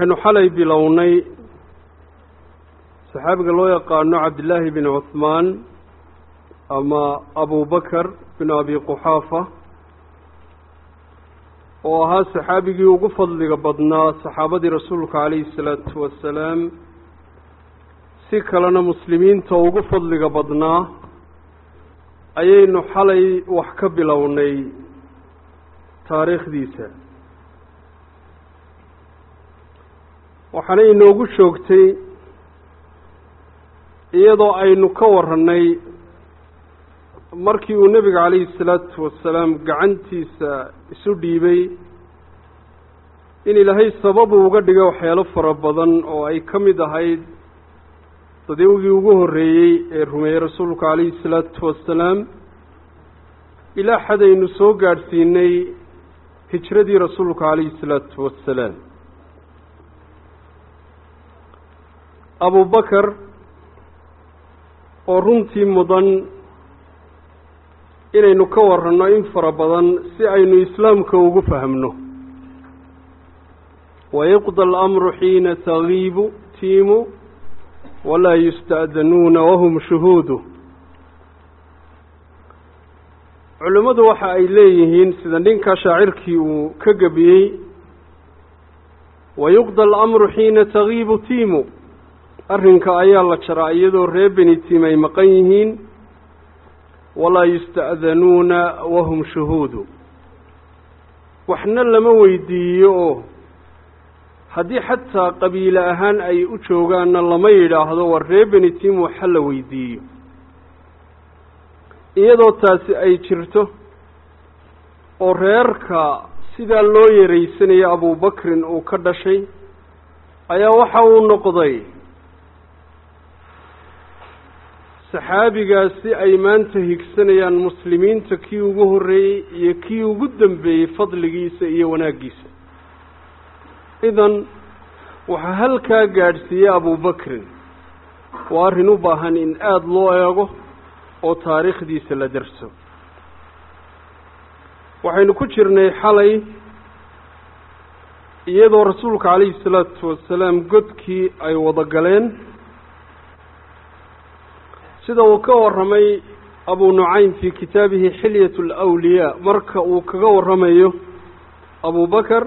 waxaynu xalay bilownay saxaabiga loo yaqaano cabdillaahi bin cuhmaan ama abubakar bin abi quxaafa oo ahaa saxaabigii ugu fadliga badnaa saxaabadii rasuulka calayhi salaatu wasalaam si kalena muslimiinta ugu fadliga badnaa ayaynu xalay wax ka bilownay taariikhdiisa waxaana inoogu joogtay iyadoo aynu ka warannay markii uu nebiga calayhi salaatu wasalaam gacantiisa isu dhiibay in ilaahay sababu uga dhigay waxyaalo fara badan oo ay ka mid ahayd dadawgii ugu horreeyey ee rumeeyey rasuulka calayhi salaatu wasalaam ilaa xadaynu soo gaadhsiinay hijradii rasuulka calayhi salaatu wasalaam abubakar oo runtii mudan inaynu ka waranno in fara badan si aynu islaamka ugu fahmno wayuqda alamru xiina tagiibu tiimu walaa yusta'danuuna wahum shuhuudu culimmadu waxa ay leeyihiin sida ninka shaacirkii uu ka gebiyey wayuqda alamru xiina tagiibu tiimu arrinka ayaa la jaraa iyadoo reer beni tiim ay maqan yihiin walaa yusta'danuuna wahum shuhuudu waxna lama weydiiyo oo haddii xataa qabiile ahaan ay u joogaanna lama yidhaahdo war reer beni tiim waxa la weydiiyo iyadoo taasi ay jirto oo reerka sidaa loo yaraysanayo abubakrin uu ka dhashay ayaa waxa uu noqday saxaabigaasi ay maanta higsanayaan muslimiinta kii ugu horreeyey iyo kii ugu dambeeyey fadligiisa iyo wanaaggiisa idan waxaa halkaa gaadhsiiyey abubakrin waa arrin u baahan in aada loo eego oo taariikhdiisa la darso waxaynu ku jirnay xalay iyadoo rasuulka calayhi salaatu wasalaam godkii ay wada galeen sida uu ka warramay abu nucaym fii kitaabihi xilyat alawliyaa marka uu kaga warramayo abubakar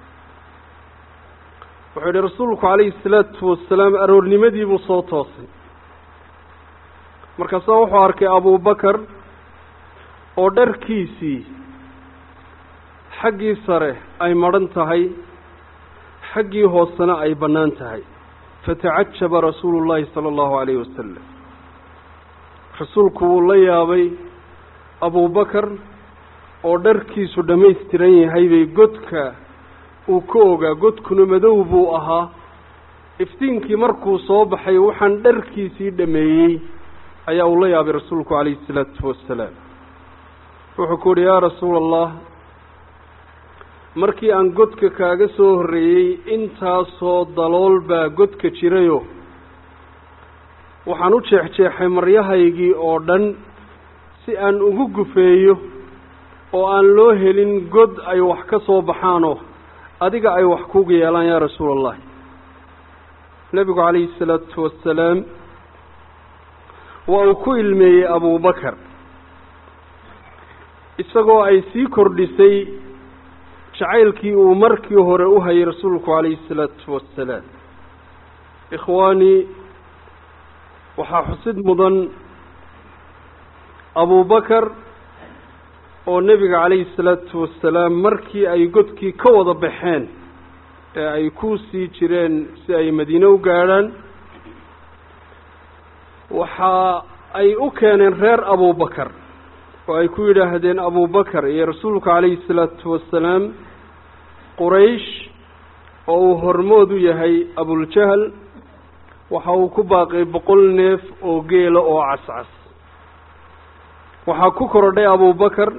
wuxuu yihi rasuulku calayhi salaatu wasalaam aroornimadii buu soo toosay markaasaa wuxuu arkay abubakar oo dharkiisii xaggii sare ay madhan tahay xaggii hoosena ay bannaan tahay fatacajaba rasuulu llaahi sala allahu calayhi wasalam rasuulku wuu la yaabay abubakar oo dharkiisu dhammaystiran yahay bay godka uu ka ogaa godkuna madow buu ahaa iftiinkii markuu soo baxay waxaan dharkiisii dhameeyey ayaa uu la yaabay rasuulku calayhi isalaatu wasalaam wuxuu ku uhi yaa rasuula allah markii aan godka kaaga soo horreeyey intaasoo dalool baa godka jirayo waxaan u jeexjeexay maryahaygii oo dhan si aan ugu gufeeyo oo aan loo helin god ay wax ka soo baxaanoo adiga ay wax kuga yeelaan yaa rasuula allahi nebigu calayhi salaatu wasalaam waa uu ku ilmeeyey abubakar isagoo ay sii kordhisay jacaylkii uu markii hore u hayay rasuulku calayhi salaatu wasalaam ikhwaanii waxaa xusid mudan abubakar oo nebiga calayhi salaatu wasalaam markii ay godkii ka wada baxeen ee ay ku sii jireen si ay madiine u gaadhaan waxa ay u keeneen reer abubakar oo ay ku yidhaahdeen abubakar iyo rasuulka calayhi salaatu wasalaam quraysh oo uu hormood u yahay abuljahl waxa uu ku baaqay boqol neef oo geela oo cascas waxaa ku korodhay abubakar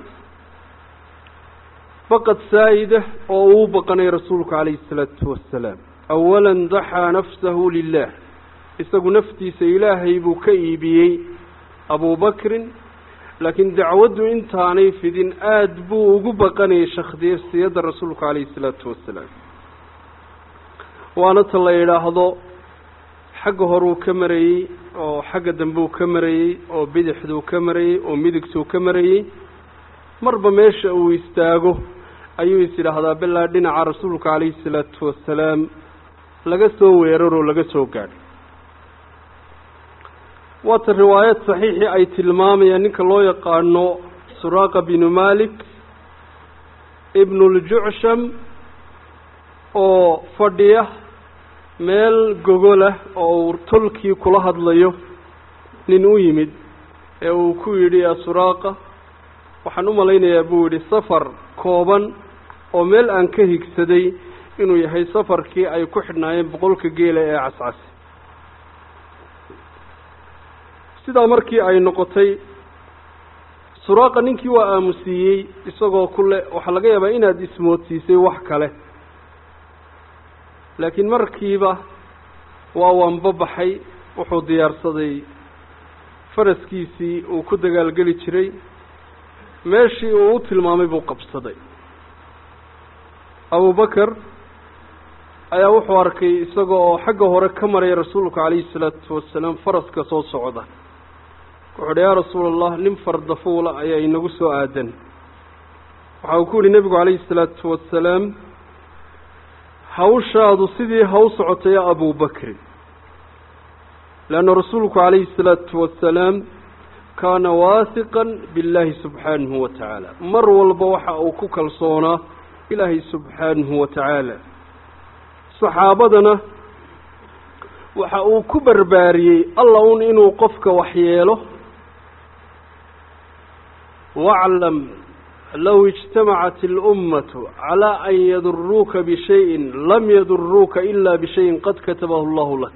baqad saa'ida oo uu baqanay rasuulku calayhi isalaatu wasalaam awalan daxaa nafsahu lilah isagu naftiisa ilaahay buu ka iibiyey abubakrin laakiin dacwaddu intaanay fidin aada buu ugu baqanayay shakhsiyadda rasuulku calayhi isalaatu wasalaam waana ta la yidhaahdo xagga horuu ka marayey oo xagga dambeu ka marayey oo bidixduu ka marayey oo midigtuu ka marayey marba meesha uu istaago ayuu is yidhaahdaa bilaa dhinaca rasuulka calayhi salaatu wasalaam laga soo weeraroo laga soo gaadho waata riwaayad saxiixii ay tilmaamayaan ninka loo yaqaano suraaqa binu malik ibnuljucsham oo fadhiya meel gogolah oo uu tolkii kula hadlayo nin u yimid ee uu ku yidhi yaa suraaqa waxaan u malaynayaa buu yidhi safar kooban oo meel aan ka higsaday inuu yahay safarkii ay ku xidhnaayeen boqolka geela ee cascasi sidaa markii ay noqotay suraaqa ninkii waa aamusiiyey isagoo kule waxaa laga yaabaa inaad ismoodsiisay wax kale laakiin markiiba waa waanbabaxay wuxuu diyaarsaday faraskiisii uu ku dagaalgeli jiray meeshii uu u tilmaamay buu qabsaday abubakar ayaa wuxuu arkay isaga oo xagga hore ka maraya rasuulka calayhi salaatu wasalaam faraska soo socda wuxuu uhi yaa rasuula allah nin fardafuula ayaa inagu soo aadan waxa uu ku yihi nebigu calayhi salaatu wasalaam hawshaadu sidii haw socotay ya abubakrin leanna rasuulku calayhi salaatu wasalaam kaana waahiqan biاllaahi subxaanahu wa tacaala mar walba waxa uu ku kalsoonaa ilaahay subxaanahu wa tacaala saxaabadana waxa uu ku barbaariyey alla un inuu qofka waxyeelo waclam low ijtamacat اlummatu calaa an yaduruuka bishayin lam yaduruuka ila bishayin qad katabahu allahu lak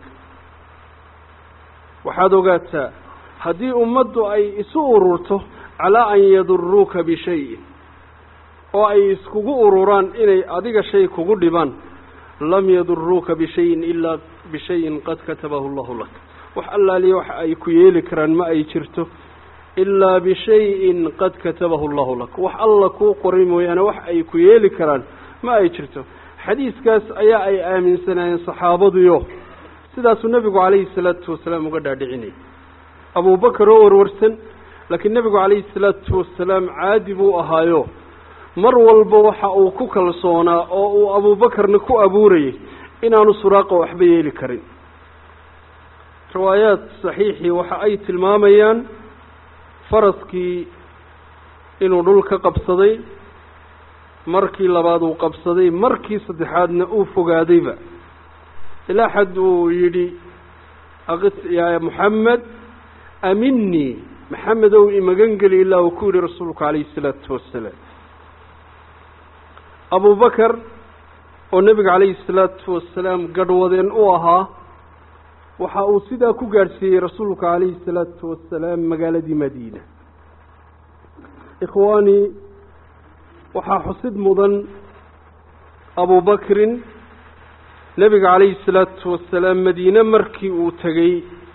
waxaad ogaataa haddii ummaddu ay isu ururto calaa an yaduruuka bishayin oo ay iskugu ururaan inay adiga shay kugu dhibaan lam yaduruuka bishayin ilaa bishayin qad katabahu allahu lak wax allaaliya wax ay ku yeeli karaan ma ay jirto ilaa bishayin qad katabahu allahu lak wax alla kuu qoray mooyaane wax ay ku yeeli karaan ma ay jirto xadiiskaas ayaa ay aaminsanaayeen saxaabaduyo sidaasuu nebigu calayhi salaatu wasalaam uga dhaadhicinayay abubakar oo warwarsan laakiin nebigu calayhi salaatu wasalaam caadi buu ahaayo mar walba waxa uu ku kalsoonaa oo uu abuubakarna ku abuurayay inaanu suraaqa waxba yeeli karin riwaayaad saxiixii waxa ay tilmaamayaan faraskii inuu dhul ka qabsaday markii labaad uu qabsaday markii saddexaadna uu fogaadayba ilaa xad uu yidhi aqis yaa moxamed aminii maxamed ow imagan geli ilaa uu ku yidhi rasuulku calayhi isalaatu wasalaam abubakar oo nebiga calayhi salaatu wasalaam gadhwadeen u ahaa waxa uu sidaa ku gaadhsiiyey rasuulka calayhi salaatu wasalaam magaaladii madiina ikhwaanii waxaa xusid mudan abubakrin nebiga calayhi salaatu wasalaam madiine markii uu tegey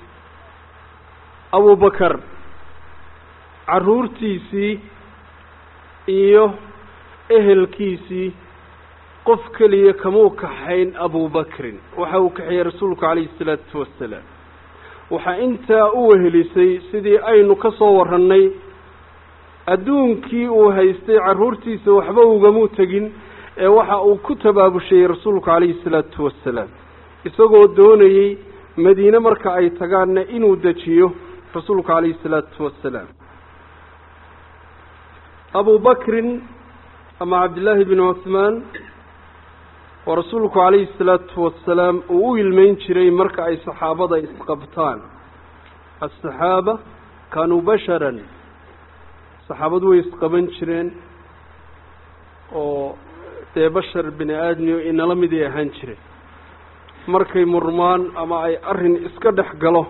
abubakar carruurtiisii iyo ehelkiisii qof keliya kamuu kaxayn abubakrin waxa uu kaxeeyey rasuulku calayhi salaatu wasalaam waxaa intaa u wehelisay sidii aynu ka soo warrannay adduunkii uu haystay carruurtiisa waxba ugamuu tegin ee waxa uu ku tabaabushayey rasuulku calayhi salaatu wasalaam isagoo doonayey madiine marka ay tagaanna inuu dejiyo rasuulku calayhi salaatu wasalaam abubakrin ama cabdillaahi binu cuhmaan oo rasuulku calayhi salaatu wasalaam uu u ilmeyn jiray marka ay saxaabada isqabtaan asaxaaba kaanuu basharan saxaabadu way isqaban jireen oo dee bashar bini aadmiyo inala miday ahaan jireen markay murmaan ama ay arrin iska dhex galo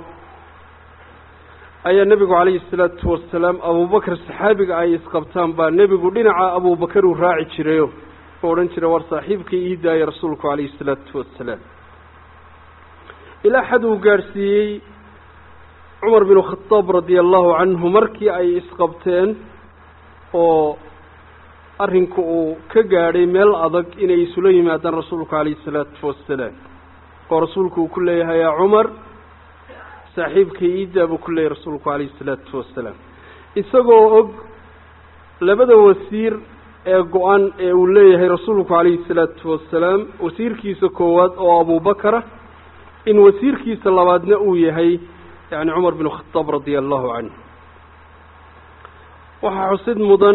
ayaa nebigu calayhi salaatu wasalaam abubakar saxaabiga ay isqabtaan baa nebigu dhinaca abubakar uu raaci jirayo oo odhan jira war saaxiibkii ii daaya rasuulku calayhi salaatu wasalaam ilaa xad uu gaadhsiiyey cumar binu khadaab radia allahu canhu markii ay isqabteen oo arrinku uu ka gaadhay meel adag inay isula yimaadaan rasuulku calayhi salaatu wasalaam oo rasuulku uu ku leeyahay yaa cumar saaxiibka iidaa buu ku leeyahay rasuulku calayhi isalaatu wasalaam isagoo og labada wasiir ee go-an ee uu leeyahay rasuulku calayhi salaatu wasalaam wasiirkiisa koowaad oo abubakara in wasiirkiisa labaadna uu yahay yani cumar bin khadaab radia allahu canhu waxaa xusid mudan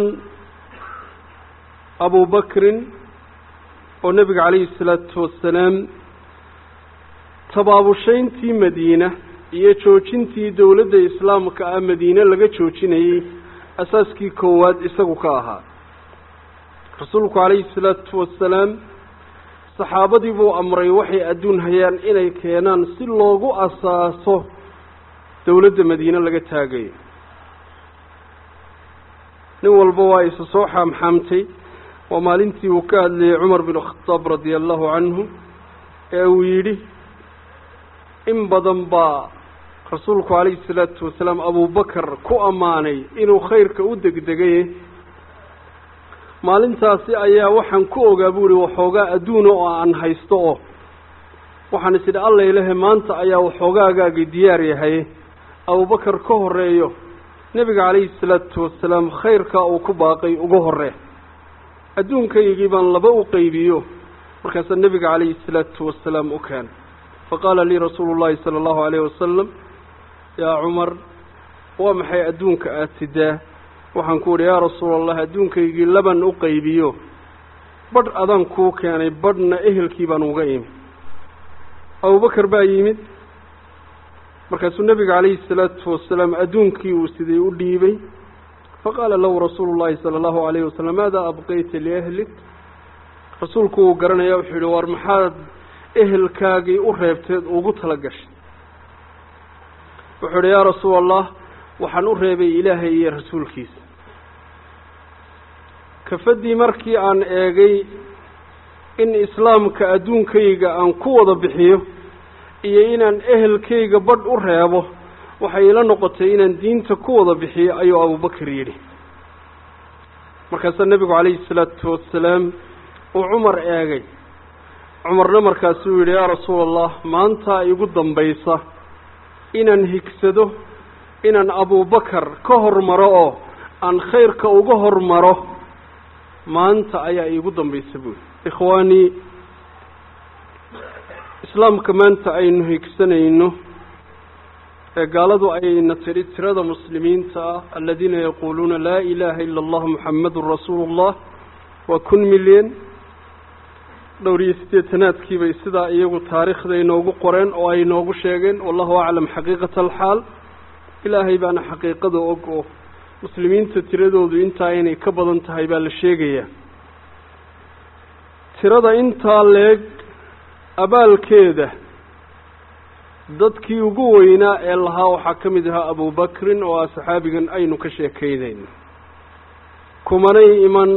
abubakrin oo nebiga calayhi salaatu wasalaam tabaabushayntii madiina iyo joojintii dowladda islaamka ah madiine laga joojinayey asaaskii koowaad isagu ka ahaa rasuulku calayhi salaatu wasalaam saxaabadii buu amray waxay adduun hayaan inay keenaan si loogu asaaso dowladda madiine laga taagayo nin walba waa isa soo xaamxaamtay waa maalintii uu ka hadlayay cumar bin khadaab radia allahu canhu ee uu yidhi in badan baa rasuulku calayhi salaatu wasalaam abubakar ku ammaanay inuu khayrka u degdegaye maalintaasi ayaa waxaan ku ogaa bu uhi waxoogaa adduuna oo aan haysto oo waxaan is idhi alla ilahe maanta ayaa waxoogaagaagii diyaar yahay abubakar ka horeeyo nebiga calayhi salaatu wasalaam khayrkaa uu ku baaqay uga horee adduunkaygii baan laba u qaybiyo markaasaa nebiga calayhi salaatu wasalaam u keenay faqaala lii rasuulu llahi sala allahu alayh wasalam yaa cumar waa maxay adduunka aada sidaa waxaan ku idhi yaa rasuula allah adduunkaygii laban u qaybiyo badh adaan kuu keenay badhna ehelkii baan uga imi abubakar baa yimid markaasuu nebiga calayhi salaatu wasalaam adduunkii uu siday u dhiibay faqaala lahu rasuulu llahi sala allahu alayhi wasalam maadaa abqayta liahlik rasuulku uu garanaya wuxuu yihi war maxaad ehelkaagii u reebteed ugu tala gashay wuxuu idhi yaa rasuula allah waxaan u reebay ilaahay iyo rasuulkiisa kafaddii markii aan eegay in islaamka adduunkayga aan ku wada bixiyo iyo inaan ehelkayga badh u reebo waxay ila noqotay inaan diinta ku wada bixiyo ayuu abubakar yidhi markaasaa nebigu calayhi salaatu wasalaam uu cumar eegay cumarna markaasuu yidhi yaa rasuula allah maantaa igu dambaysa inaan higsado inaan abubakar ka hormaro oo aan khayrka uga hormaro maanta ayaa iigu dambaysa buuli ikhwaanii islaamka maanta aynu higsanayno ee gaaladu ayna tidhi tirada muslimiinta ah aladiina yaquuluuna laa ilaaha ila allah muxamadun rasuulu llah waa kun milyan dhowr iyo siddeetanaadkii bay sidaa iyagu taariikhda inoogu qoreen oo ay inoogu sheegeen wallahu aclam xaqiiqata alxaal ilaahay baana xaqiiqada og oo muslimiinta tiradoodu intaa inay ka badan tahay baa la sheegayaa tirada intaa leeg abaalkeeda dadkii ugu weynaa ee lahaa waxaa ka mid ahaa abubakrin oo ah saxaabigan aynu ka sheekaynayno kumanay iman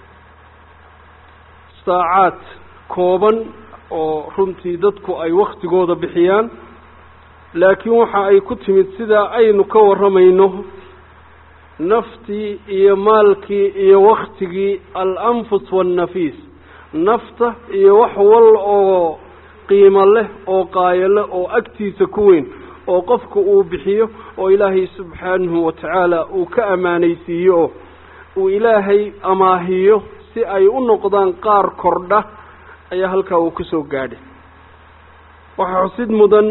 saacaad kooban oo runtii dadku ay waktigooda bixiyaan laakiin waxa ay ku timid sidaa aynu ka warramayno naftii iyo maalkii iyo waktigii al-anfus waannafiis nafta iyo wax wal oo qiimo leh oo qaayo leh oo agtiisa ku weyn oo qofku uu bixiyo oo ilaahay subxaanahu watacaala uu ka ammaanaysiiyo oo uu ilaahay amaahiyo si ay u noqdaan qaar kordha ayaa halkaa uu ku soo gaadhay waxaa xusid mudan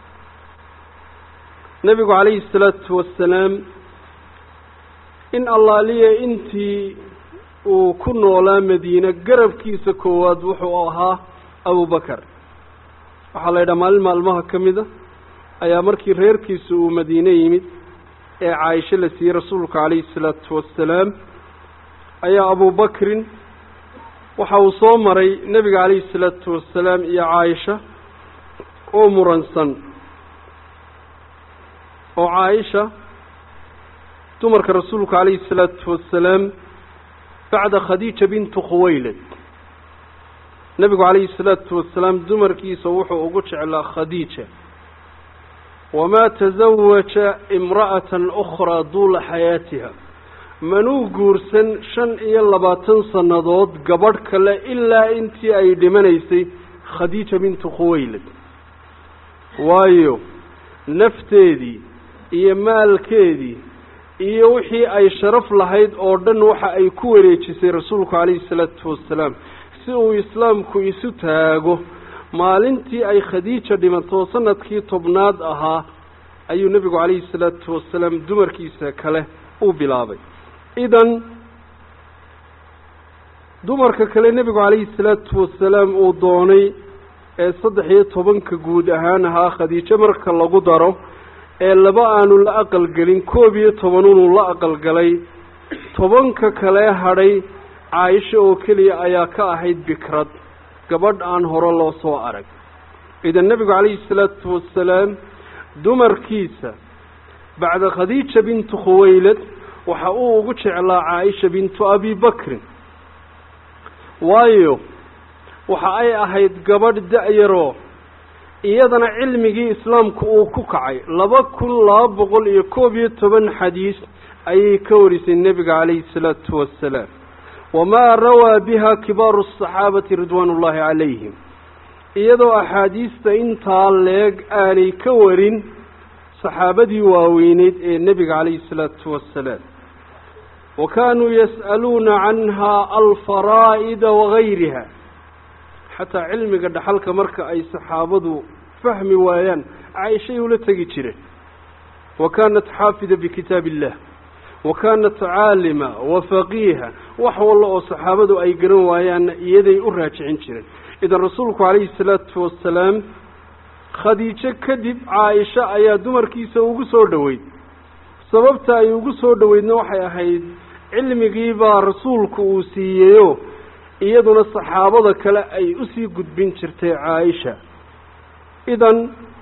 nebigu calayhi salaatu wasalaam in allaaliya intii uu ku noolaa madiine garabkiisa koowaad wuxuu ahaa abubakar waxaa la yidhaha maalin maalmaha ka mida ayaa markii reerkiisa uu madiine yimid ee caaisho la siiyey rasuulka calayhi salaatu wasalaam ayaa abubakrin waxa uu soo maray nebiga calayhi salaatu wasalaam iyo caaisha oo muransan oo caaisha dumarka rasuulka calayhi salaatu wasalaam bacda khadiija bintu khuwaylad nebigu calayhi salaatu wasalaam dumarkiisa wuxuu ugu jeclaa khadiija wamaa tasawaja imra'atan ukhraa duula xayaatiha manuu guursan shan iyo labaatan sannadood gabadh kale ilaa intii ay dhimanaysay khadiija bintu khuwaylad waayo nafteedii iyo maalkeedii iyo wixii ay sharaf lahayd oo dhan waxa ay ku wareejisay rasuulku calayhi salaatu wasalaam si uu islaamku isu taago maalintii ay khadiija dhimato sanadkii tobnaad ahaa ayuu nebigu calayhi salaatu wasalaam dumarkiisa kale u bilaabay idan dumarka kale nebigu calayhi salaatu wasalaam uu doonay ee saddex iyo tobanka guud ahaan ahaa khadiijo marka lagu daro ee laba aanu la aqalgelin koob iyo tobanunuu la aqalgalay tobanka kale hadhay caaisha oo keliya ayaa ka ahayd bikrad gabadh aan hore loo soo arag idan nebigu calayhi salaatu wasalaam dumarkiisa bacda khadiija bintu khuwaylad waxa uu ugu jeclaa caaisha bintu abi bakrin waayo waxa ay ahayd gabadh da-yaroo iyadana cilmigii islaamku uu ku kacay laba kun laba boqol iyo koob iyo toban xadiis ayay ka warisay nebiga calayhi salaatu wasalaam wamaa rawaa biha kibaaru asaxaabati ridwaan ullaahi calayhim iyadoo axaadiista intaa leeg aanay ka warin saxaabadii waaweyneyd ee nebiga calayhi salaatu wasalaam wa kaanuu yas'aluuna canha alfaraa'ida wagayriha xataa cilmiga dhaxalka marka ay saxaabadu fahmi waayaan caaishay ula tegi jireen wa kaanat xaafida bikitaab illah wa kaanat caalima wa faqiiha wax walla oo saxaabadu ay garan waayaanna iyaday u raajicin jireen idan rasuulku calayhi salaatu wasalaam khadiijo kadib caaisha ayaa dumarkiisa ugu soo dhoweyd sababta ay ugu soo dhoweydna waxay ahayd cilmigii baa rasuulku uu siiyeyo iyaduna saxaabada kale ay usii gudbin jirtay caaisha idan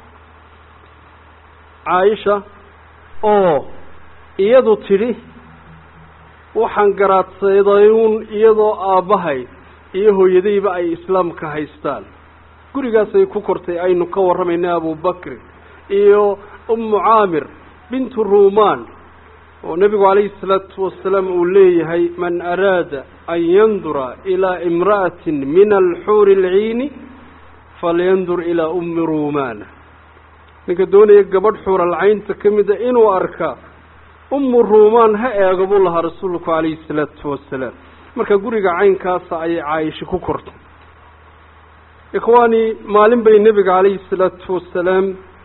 caaisha oo iyadu tidhi waxaan garaadsaydayuun iyadoo aabbahay iyo hooyadayba ay islaamka haystaan gurigaasay ku kortay aynu ka warramayna abubakrin iyo ummu caamir bintu ruumaan oo nebigu calayhi salaatu wasalaam uu leeyahay man araada an yandura ilaa imra'atin min alxuuri alciini falyandur ilaa ummi ruumaana ninka doonaya gabadh xuuralcaynta ka mida inuu arka ummu ruumaan ha eego buu lahaa rasuulku calayhi salaatu wasalaam marka guriga caynkaasa ayay caaisha ku kortay ikhwaani maalin bay nebiga calayhi salaatu wasalaam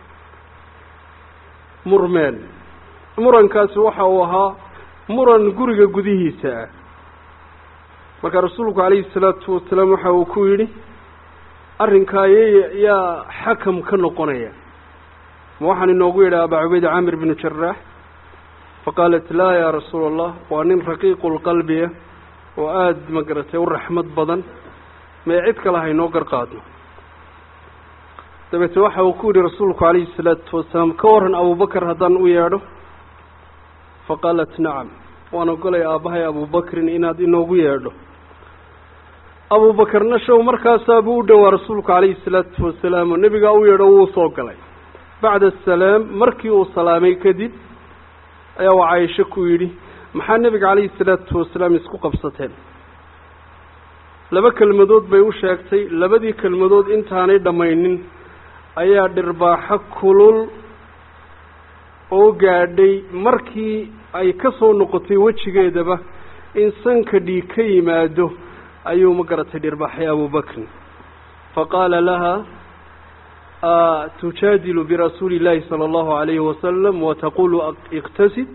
murmeen murankaasi waxa uu ahaa muran guriga gudihiisa ah marka rasuulku calayhi salaatu wasalaam waxa uu ku yidhi arrinkaa y yaa xakam ka noqonaya ma waxaan inoogu yidhi abaa cubayda caamir binu jaraax faqaalat laa yaa rasuula allah waa nin raqiiqu lqalbiya oo aada magaratay u raxmad badan mee cid kale haynoo garqaadno dabeete waxa uu ku yidhi rasuulku calayhi salaatu wasalaam ka waran abubakar haddaan u yeedho faqaalat nacam waan ogolay aabbahay abubakrin inaad inoogu yeedho abubakarna show markaasaabuu u dhowaa rasuulku calayhi salaatu wasalaam oo nebigaa u yeedho wuu soo galay bacda asalaam markii uu salaamay kadib ayaa waa caaisho ku yidhi maxaa nebiga calayhi salaatu wasalaam isku qabsateen laba kelmadood bay u sheegtay labadii kelmadood intaanay dhammaynin ayaa dhirbaaxo kulul oo gaadhay markii ay ka soo noqotay wejigeedaba in sanka dhiig ka yimaado ayuu ma garatay dhirbaaxay abubakrin faqaala laha tujaadilu birasuuli illaahi sala allahu alayhi wasalam wataqulu iqtasid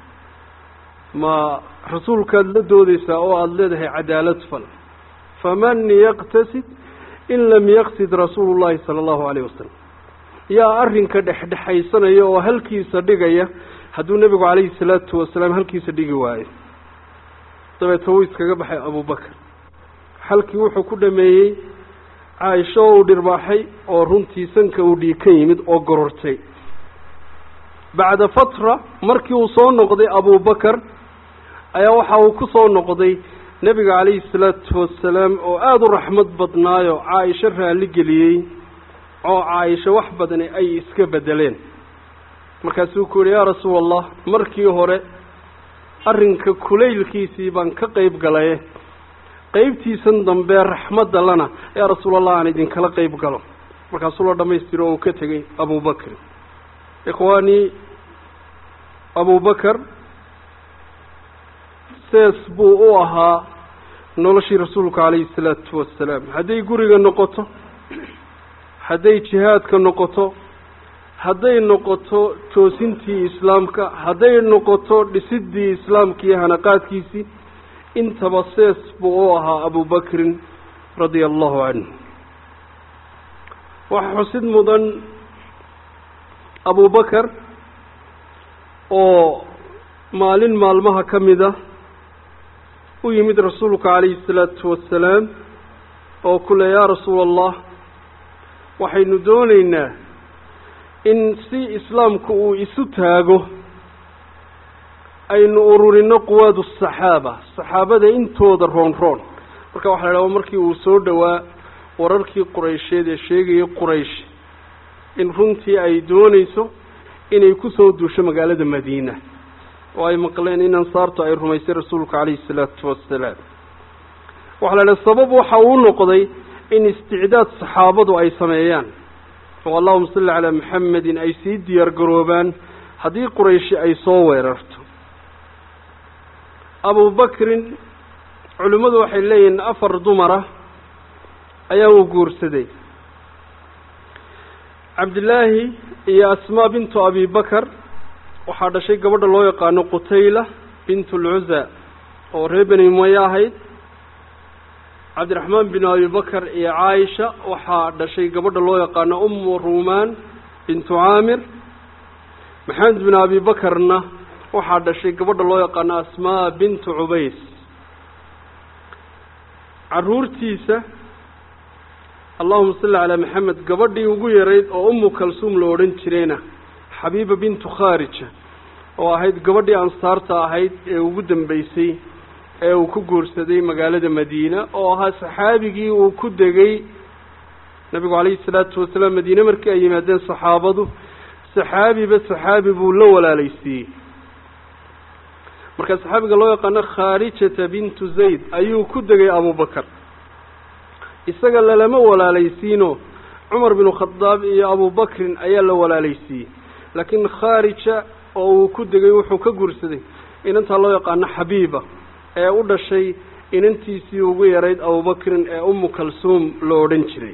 ma rasuulkaad la doodeysaa oo aada leedahay cadaalad fal faman yaqtasid in lam yaqsid rasuulu llahi sala allahu alayh wasalam yaa arrinka dhexdhexaysanaya oo halkiisa dhigaya hadduu nebigu calayhi salaatu wasalaam halkiisa dhigi waayo dabeeta wuu iskaga baxay abubakar halkii wuxuu ku dhameeyey caaisho oo uu dhirbaaxay oo runtii sanka uu dhiig ka yimid oo gorortay bacda fatra markii uu soo noqday abubakar ayaa waxa uu ku soo noqday nebiga calayhi salaatu wasalaam oo aada u raxmad badnaayo caaisho raalli geliyey oo caaisho wax badani ay iska bedeleen markaasuu ku yihi yaa rasuula allah markii hore arrinka kulaylkiisii baan ka qeyb galaye qeybtiisan dambe raxmadda lana yaa rasuulallah aan idinkala qeyb galo markaasuu la dhamaystiro oo uu ka tegey abubakrin ikhwaanii abubakar sees buu u ahaa noloshii rasuulka calayhi salaatu wasalaam hadday guriga noqoto hadday jihaadka noqoto hadday noqoto toosintii islaamka hadday noqoto dhisidii islaamka iyo hanaqaadkiisii intaba sees buu u ahaa abubakrin radia allahu canhu waxaa xusid mudan abubakar oo maalin maalmaha ka mida u yimid rasuulka calayhi salaatu wasalaam oo ku le yaa rasuula allah waxaynu doonaynaa in si islaamku uu isu taago aynu ururino quwaadu saxaaba saxaabada intooda roon roon marka waxa la idhaha markii uu soo dhowaa wararkii quraysheed ee sheegayay quraysh in runtii ay doonayso inay kusoo duusho magaalada madiina oo ay maqleen in ansaartu ay rumaysay rasuulka calayhi salaatu wasalaam waxaa la idhaha sabab waxa uu noqday in isticdaad saxaabadu ay sameeyaan oo allahuma salli calaa maxamedin ay sii diyaar garoobaan haddii qurayshi ay soo weerarto abubakrin culimmadu waxay leeyihiin afar dumara ayaa uu guursaday cabdillaahi iyo asmaa bintu abi bakar waxaa dhashay gabadha loo yaqaano qutayla bintu lcuza oo reer beni umaye ahayd cabdiraxmaan bin abi bakar iyo caaisha waxaa dhashay gabadha loo yaqaano umu ruumaan bintu caamir maxamed bin abi bakarna waxaa dhashay gabadha loo yaqaano asmaa bintu cubays caruurtiisa allahuma salli calaa maxamed gabadhii ugu yarayd oo umu kalsuum la odhan jirayna xabiiba bintu khaarija oo ahayd gabadhii ansaarta ahayd ee ugu dambeysay ee uu ku guursaday magaalada madiina oo ahaa saxaabigii uu ku degay nabigu calayhi salaatu wasalaam madiine markii ay yimaadeen saxaabadu saxaabiba saxaabi buu la walaalaysiiyey marka saxaabiga loo yaqaano khaarijata bintu zayd ayuu ku degay abubakar isaga lalama walaalaysiino cumar binu khadaab iyo abubakrin ayaa la walaalaysiiyey laakiin khaarija oo uu ku degay wuxuu ka guursaday inantaa loo yaqaano xabiiba ee u dhashay inantiisii ugu yarayd abubakrin ee umu kalsuum la odhan jiray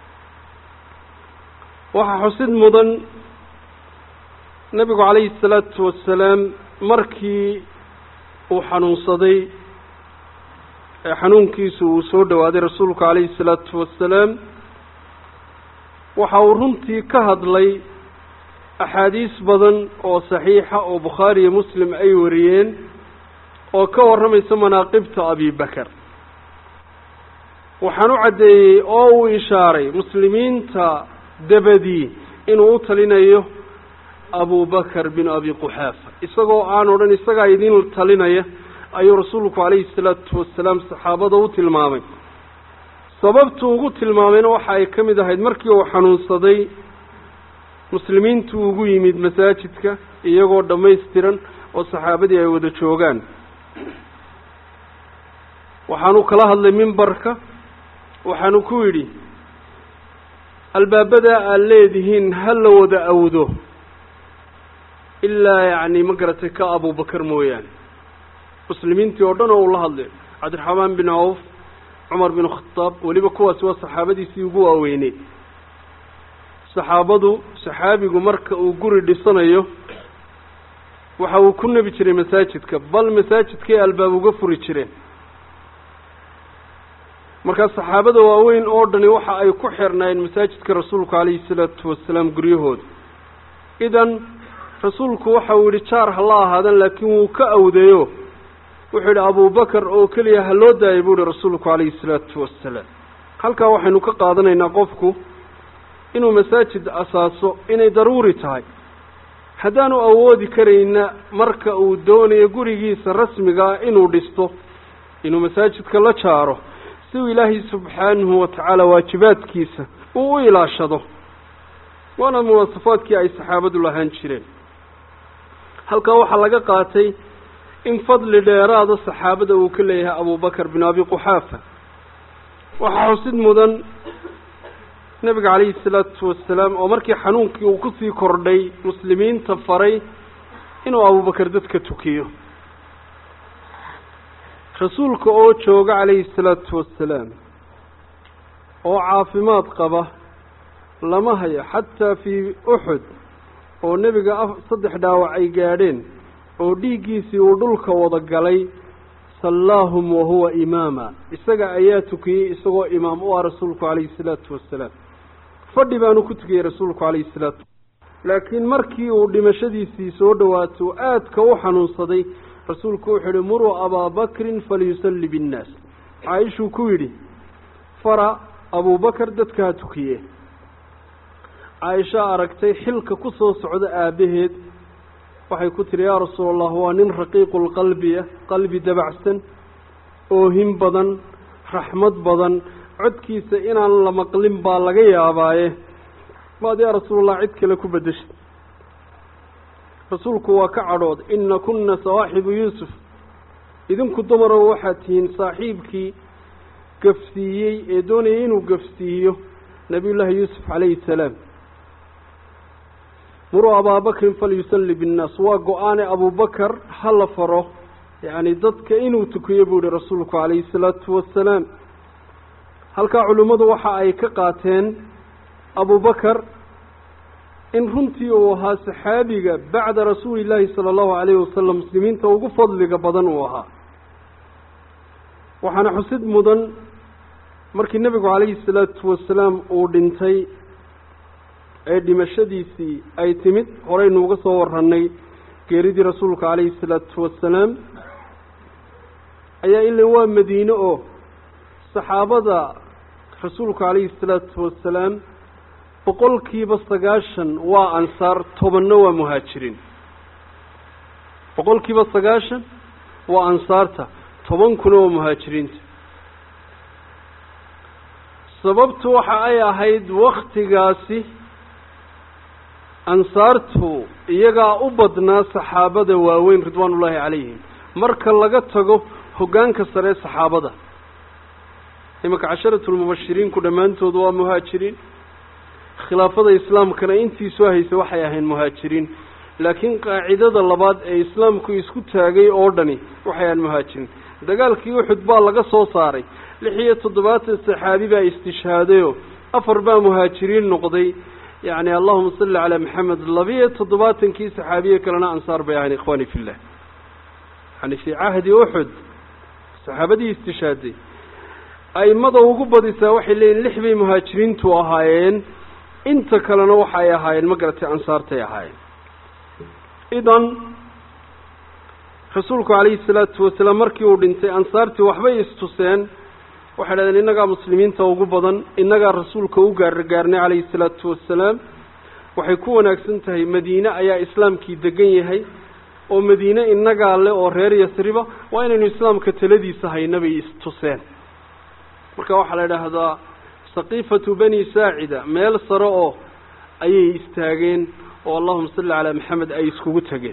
waxaa xusid mudan nebigu calayhi salaatu wasalaam markii uu xanuunsaday ee xanuunkiisu uu soo dhowaaday rasuulku calayhi salaatu wasalaam waxa uu runtii ka hadlay axaadiis badan oo saxiixa oo bukhaari iyo muslim ay wariyeen oo ka warramaysa manaaqibta abibakar waxaan u caddeeyey oo uu ishaaray muslimiinta dabadii inuu u talinayo abubakar bin abi quxaafa isagoo aan odhan isagaa idin talinaya ayuu rasuulku calayhi salaatu wasalaam saxaabada u tilmaamay sababtu ugu tilmaamayna waxa ay ka mid ahayd markii uu xanuunsaday muslimiintu ugu yimid masaajidka iyagoo dhammaystiran oo saxaabadii ay wada joogaan waxaanu kala hadlay mimbarka waxaanu ku yidhi albaabadaa aad leedihiin ha la wada awdo ilaa yacni ma garatay ka abubakar mooyaane muslimiintii oo dhan oo uu la hadlay cabdiraxmaan bin cawf cumar bin khataab weliba kuwaasi waa saxaabadiisii ugu waaweyneyd saxaabadu saxaabigu marka uu guri dhisanayo waxa uu ku nebi jiray masaajidka bal masaajidkay albaab uga furi jireen markaa saxaabada waaweyn oo dhani waxa ay ku xirnaayeen masaajidka rasuulku calayhi salaatu wasalaam guryahooda idan rasuulku waxa uu yidhi jaar ha la ahaadan laakiin wuu ka awdeeyo wuxuu yidhi abubakar oo keliya ha loo daayay buu yihi rasuulku calayhi salaatu wasalaam halkaa waxaynu ka qaadanaynaa qofku inuu masaajid asaaso inay daruuri tahay haddaanu awoodi karayna marka uu doonayo gurigiisa rasmigaa inuu dhisto inuu masaajidka la jaaro si uu ilaahay subxaanahu watacaala waajibaadkiisa uu u ilaashado waana muwaasafaadkii ay saxaabadu lahaan jireen halkaa waxaa laga qaatay in fadli dheeraada saxaabada uu ka leeyahay abubakar bin abi quxaafa waxaa xusid mudan nebiga calayhi salaatu wasalaam oo markii xanuunkii uu kusii kordhay muslimiinta faray inuu abubakar dadka tukiyo rasuulka oo jooga calayhi salaatu wasalaam oo caafimaad qaba lama hayo xataa fii uxud oo nebiga a saddex dhaawac ay gaadheen oo dhiiggiisii uu dhulka wada galay sallaahum wahuwa imaama isaga ayaa tukiyey isagoo imaam u ah rasuulku calayhi salaatu wasalaam fadhi baanu ku tukiyey rasuulku calayhi salaatu laakiin markii uu dhimashadiisii soo dhowaato aadka u xanuunsaday rasuulku wuxuu yihi muruu abaa bakrin falyusalli binnaas caaishuu ku yidhi fara abuubakar dadka ha tukiye caaisha aragtay xilka ku soo socda aabbaheed waxay ku tihi yaa rasuul allah waa nin raqiiqulqalbiya qalbi dabacsan oohin badan raxmad badan codkiisa inaan la maqlin baa laga yaabaaye maad yaa rasuulallah cid kale ku beddeshay rasuulku waa ka cadhood ina kunna sawaaxibu yuusuf idinku dumarow waxaad tihiin saaxiibkii gafsiiyey ee doonayay inuu gafsiiyo nabiyullaahi yuusuf calayhi salaam muruu abaabakrin falyusalli binnaas waa go-aane abubakar ha la faro yacni dadka inuu tukiyo buu yihi rasuulku calayhi salaatu wasalaam halkaa culimmadu waxa ay ka qaateen abubakar in runtii uu ahaa saxaabiga bacda rasuuli illaahi sala allahu calayhi wasalam muslimiinta ugu fadliga badan uu ahaa waxaana xusid mudan markii nebigu calayhi salaatu wasalaam uu dhintay ee dhimashadiisii ay timid horeynu uga soo warranay geeridii rasuulka calayhi salaatu wasalaam ayaa ila waa madiine oo saxaabada rasuulku calayhi salaatu wasalaam boqolkiiba sagaashan waa ansaar tobanna waa muhaajiriin boqolkiiba sagaashan waa ansaarta tobankuna waa muhaajiriinta sababtu waxa ay ahayd waktigaasi ansaartu iyagaa u badnaa saxaabada waaweyn ridwaanullaahi calayhim marka laga tago hoggaanka sare saxaabada imanka casharatulmubashiriinku dhammaantood waa muhaajiriin khilaafada islaamkana intii soo haysay waxay ahayn muhaajiriin laakiin qaacidada labaad ee islaamku isku taagay oo dhani waxay ahayn muhaajiriin dagaalkii uxud baa laga soo saaray lix iyo toddobaatan saxaabi baa istishhaadayoo afar baa muhaajiriin noqday yacni allahuma salli calaa maxamed labiyo toddobaatankii saxaabiye kalena ansaar bay ahayn ikhwaani fillah yani fii cahdi uxud saxaabadii istishhaaday aimada ugu badisaa waxay leeyihin lix bay muhaajiriintu ahaayeen inta kalena waxa ay ahaayeen ma garatay ansaartay ahaayeen idan rasuulku calayhi salaatu wasalaam markii uu dhintay ansaartii waxbay istuseen waxay dhahdeen innagaa muslimiinta ugu badan innagaa rasuulka u gaargaarnay calayhi salaatu wasalaam waxay ku wanaagsan tahay madiine ayaa islaamkii degan yahay oo madiine innagaa le oo reer yasriba waa inaynu islaamka taladiisa hayna bay istuseen marka waxaa la idhaahdaa saqiifatu bani saacida meel sare oo ayay istaageen oo allahuma salli calaa maxamed ay iskugu tegeen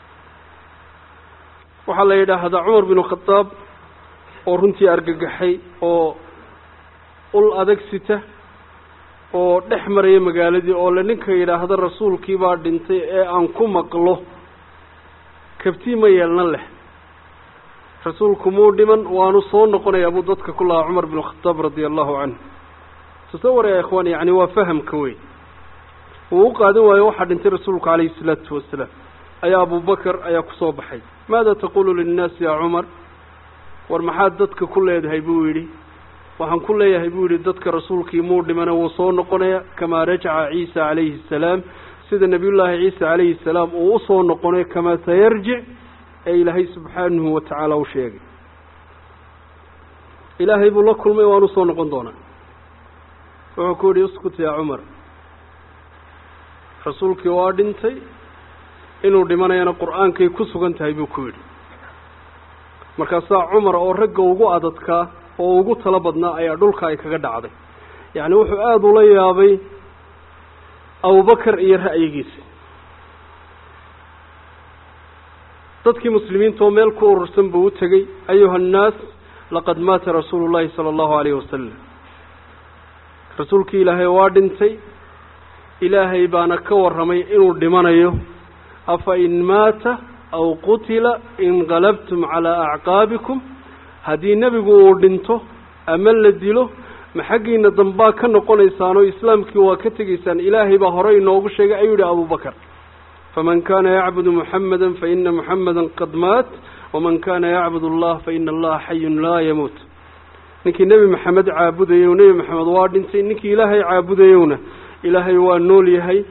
waxaa la yidhaahdaa cumar binu khadaab oo runtii argagaxay oo ul adag sita oo dhex maraya magaaladii oo le ninka yidhaahda rasuulkii baa dhintay ee aan ku maqlo kabtii ma yeelna leh rasuulku muu dhiman waanu soo noqonayaa buu dadka ku lahaa cumar binu khadaab radia allahu canhu tasawar ya ikhwaan yacni waa fahamka wey uu u qaadan waayo waxaa dhintay rasuulku calayhi salaatu wasalaam ayaa abubakar ayaa kusoo baxay maada taqulu linnaasi yaa cumar war maxaad dadka ku leedahay buu yidhi waxaan ku leeyahay buu yidhi dadka rasuulkii muu dhimana wuu soo noqonaya kamaa rajaca ciisa calayhi asalaam sida nebiyullaahi ciisa calayhi salaam uu usoo noqonay kamaa sayarjic ee ilaahay subxaanahu wa tacaala u sheegay ilaahay buu la kulmay waan usoo noqon doonaa wuxuu ku yidhi uskut yaa cumar rasuulkii waa dhintay inuu dhimanayana qur-aankay ku sugan tahay buu ku yidhi markaasaa cumar oo ragga ugu adadkaa oo ugu talo badnaa ayaa dhulka ay kaga dhacday yacni wuxuu aada ula yaabay abubakar iyo ra'yigiisa dadkii muslimiinta oo meel ku urursan buu u tegey ayuha annaas laqad maata rasuulu llahi sala allahu alayhi wasalam rasuulkii ilaahay waa dhintay ilaahay baana ka warramay inuu dhimanayo afa in maata aw qutila inqalabtum calaa acqaabikum haddii nebigu uu dhinto ama la dilo ma xaggiina dambaa ka noqonaysaanoo islaamkii waa ka tegaysaan ilaahay baa hore inoogu sheegay ayuu yihi abubakar faman kana yacbudu muxamada faina muxamada qad maat waman kana yacbud allah faina allaha xayun laa yamuut ninkii nebi maxamed caabudayow nebi maxamed waa dhintay ninkii ilaahay caabudayowna ilaahay waa nool yahay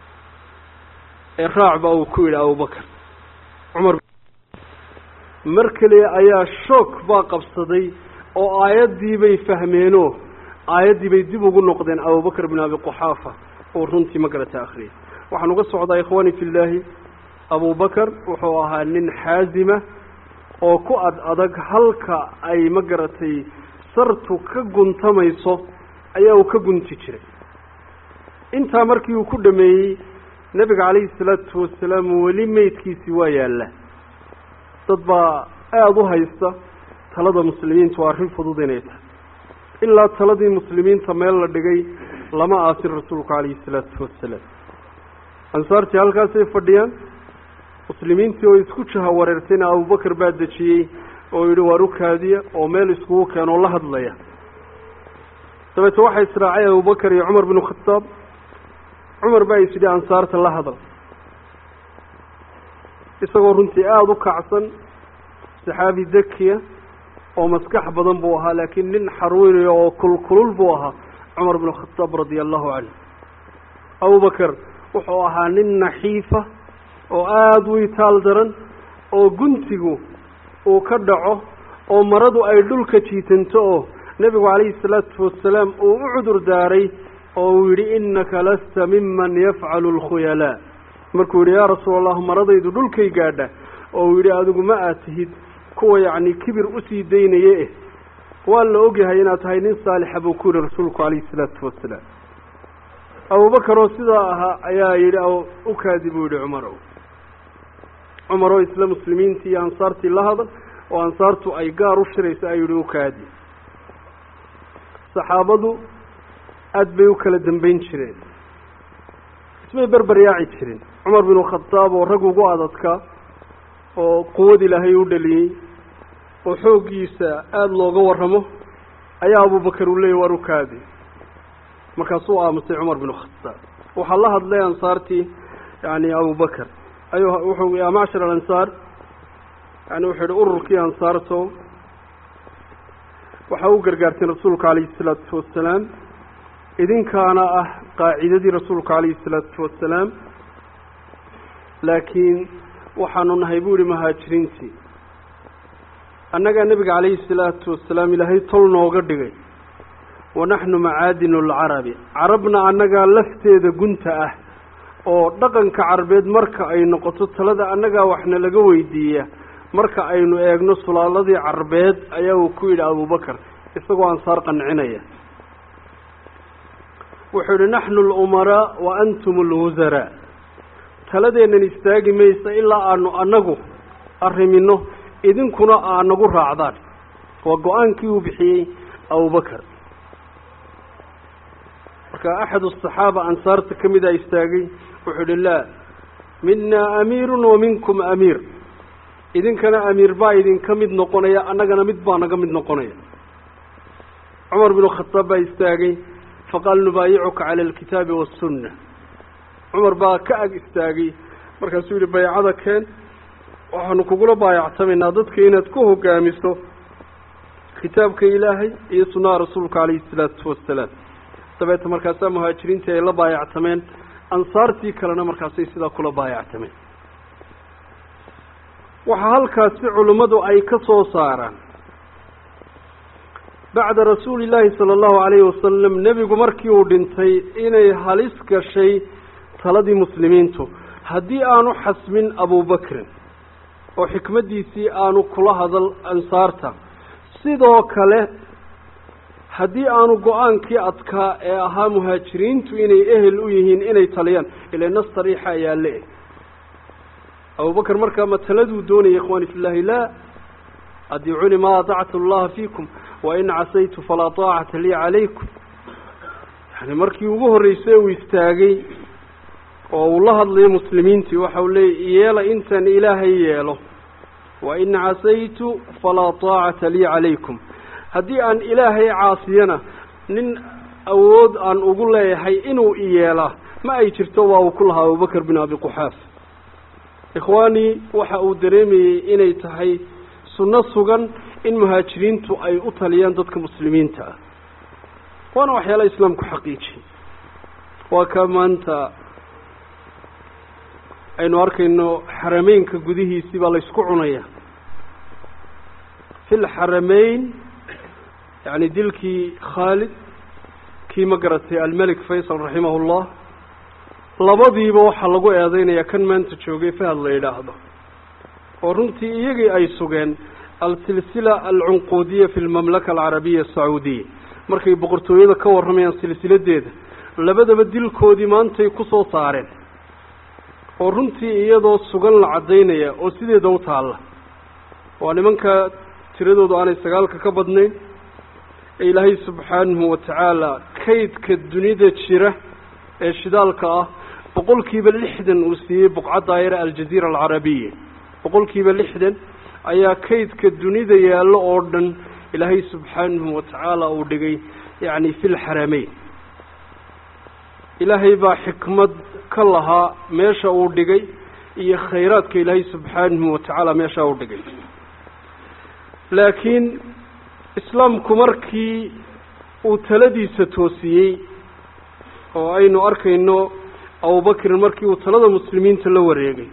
ee raac ba uu ku yidhi abubakar cumar mar keliya ayaa shoog baa qabsaday oo aayaddii bay fahmeenoo aayaddii bay dib ugu noqdeen abubakar bin abi quxaafa oo runtii ma garata akhriyay waxaan uga socdaa ikhwaani fillaahi abubakar wuxuu ahaa nin xaazima oo ku ad adag halka ay ma garatay sartu ka guntamayso ayaa uu ka gunti jiray intaa markii uu ku dhameeyey nebiga calayhi salaatu wasalaam weli meydkiisii waa yaalla dad baa aada u haysta talada muslimiintu waa arrin fudud inay tahay ilaa taladii muslimiinta meel la dhigay lama aasin rasuulku calayhi salaatu wasalaam ansaartii halkaasay fadhiyaan muslimiintii oo isku jaha wareertayna abubakar baa dejiyey oo yidhi waar u kaadiya oo meel iskugu keenoo la hadlaya dabeete waxaa israacay abubakar iyo cumar binu khataab cumar baa is yidhi ansaarta la hadal isagoo runtii aada u kacsan saxaabi dakiya oo maskax badan buu ahaa laakiin nin xarweynayo oo kulkulul buu ahaa cumar binu khataab radia allahu canhu abubakar wuxuu ahaa nin naxiifa oo aada u itaal daran oo guntigu uu ka dhaco oo maradu ay dhulka jiitanto oo nebigu calayhi salaatu wasalaam uu u cudur daaray oo uu yidhi innaka lasta miman yafcalu alkhuyalaa markuu yidhi yaa rasuul allah maradaydu dhulkay gaadha oo uu yidhi adigu ma aad tihid kuwa yacni kibir usii daynaye eh waa la ogyahay inaad tahay nin saalixa buu ku yihi rasuulku calayhi salaatu wasalaam abubakar oo sidaa ahaa ayaa yidhi u kaadi buu yidhi cumarow cumar oo isla muslimiintii iyo ansaartii la hadal oo ansaartu ay gaar u shirayso ayuu yihi u kaadi saxaabadu aada bay u kala dambeyn jireen ismay berber yaaci jirin cumar binu khadaab oo rag ugu adadkaa oo quwad ilaahay u dhaliyey oo xooggiisa aada looga warramo ayaa abubakar uu leeyay waar u kaadi markaasuu aamusay cumar binu khadaab waxaa la hadlay ansaartii yani abubakar ayuu wuxuu yaa macshar alansaar yani wuxuu yihi ururkii ansaarto waxaa u gargaarteen rasuulka calayhi salaatu wasalaam idinkaana ah qaacidadii rasuulka calayhi salaatu wasalaam laakiin waxaanu nahay buu yihi muhaajiriintii annagaa nebiga calayhi salaatu wasalaam ilaahay tol nooga dhigay wanaxnu macaadinu alcarabi carabna annagaa lafteeda gunta ah oo dhaqanka carabeed marka ay noqoto talada annagaa waxna laga weydiiya marka aynu eegno sulaaladii carbeed ayaa uu ku yidhi abubakar isagoo ansaar qancinaya wuxuu yihi naxnu alumaraa wa antum alwusaraa taladeennan istaagi maysa ilaa aanu annagu arrimino idinkuna aa nagu raacdaan waa go-aankii uu bixiyey abubakar marka axad asaxaaba ansaarta ka mida istaagay wuxuu yihi laa minaa amiirun wa minkum amiir idinkana amiir baa idinka mid noqonaya annagana mid baa naga mid noqonaya cumar binu khataab baa istaagay faqaal nubaayicuka cala alkitaabi waassunna cumar baa ka ag istaagay markaasuu yihi baycada keen waxaanu kugula baayactamaynaa dadka inaad ku hogaamiso kitaabka ilaahay iyo sunnaha rasuulka calayhi salaatu wasalaam dabeeta markaasaa muhaajiriintii ay la baayactameen ansaartii kalena markaasay sidaa kula baayactameen waxaa halkaasi culimmadu ay ka soo saaraan bacda rasuuli illaahi sala allahu calayhi wasalam nebigu markii uu dhintay inay halis gashay taladii muslimiintu haddii aanu xasmin abubakrin oo xikmaddiisii aanu kula hadal ansaarta sidoo kale haddii aanu go-aankii adkaa ee ahaa muhaajiriintu inay ehel u yihiin inay taliyaan ila nas sariixa ayaa le-eg abubakar markaa ma taladuu doonaya ikhwaani fillahi laa adiicuni maa atactu allaha fiikum wain casaytu falaa taacata lii calaykum yani markii ugu horreysay uu istaagay oo uu la hadlayo muslimiintii waxa uu leeyay yeela intaan ilaahay yeelo wa in casaytu falaa taacata lii calaykum haddii aan ilaahay caasiyana nin awood aan ugu leeyahay inuu iyeelaa ma ay jirto waa uu ku lahaa abubakr bin abi quxaaf ikhwaanii waxa uu dareemayey inay tahay sunno sugan in muhaajiriintu ay u taliyaan dadka muslimiinta ah waana waxyaala islaamku xaqiijiyey waa ka maanta aynu arkayno xarameynka gudihiisii baa laysku cunaya fi lxarameyn yani dilkii khaalid kii ma garatay almelik faysal raximah llah labadiiba waxaa lagu eedeynaya kan maanta joogay fahad la yidhaahdo oo runtii iyagii ay sugeen alsilsila alcunquudiya fi lmamlaka alcarabiya asacuudiya markay boqortooyada ka warramayaan silsiladeeda labadaba dilkoodii maantay kusoo saareen oo runtii iyadoo sugan la caddaynaya oo sideeda u taalla waa nimanka tiradoodu aanay sagaalka ka badnayn ee ilaahay subxaanahu watacaala kaydka dunida jira ee shidaalka ah boqol kiiba lixdan uu siiyey buqcadda yare aljaziira alcarabiya boqol kiiba lixdan ayaa kaydka dunida yaallo oo dhan ilaahay subxaanahu watacaala uu dhigay yacni fi lxarameyn ilaahay baa xikmad ka lahaa meesha uu dhigay iyo khayraadka ilaahay subxaanahu watacaala meesha uu dhigay laakiin islaamku markii uu taladiisa toosiyey oo aynu arkayno abubakrin markii uu talada muslimiinta la wareegay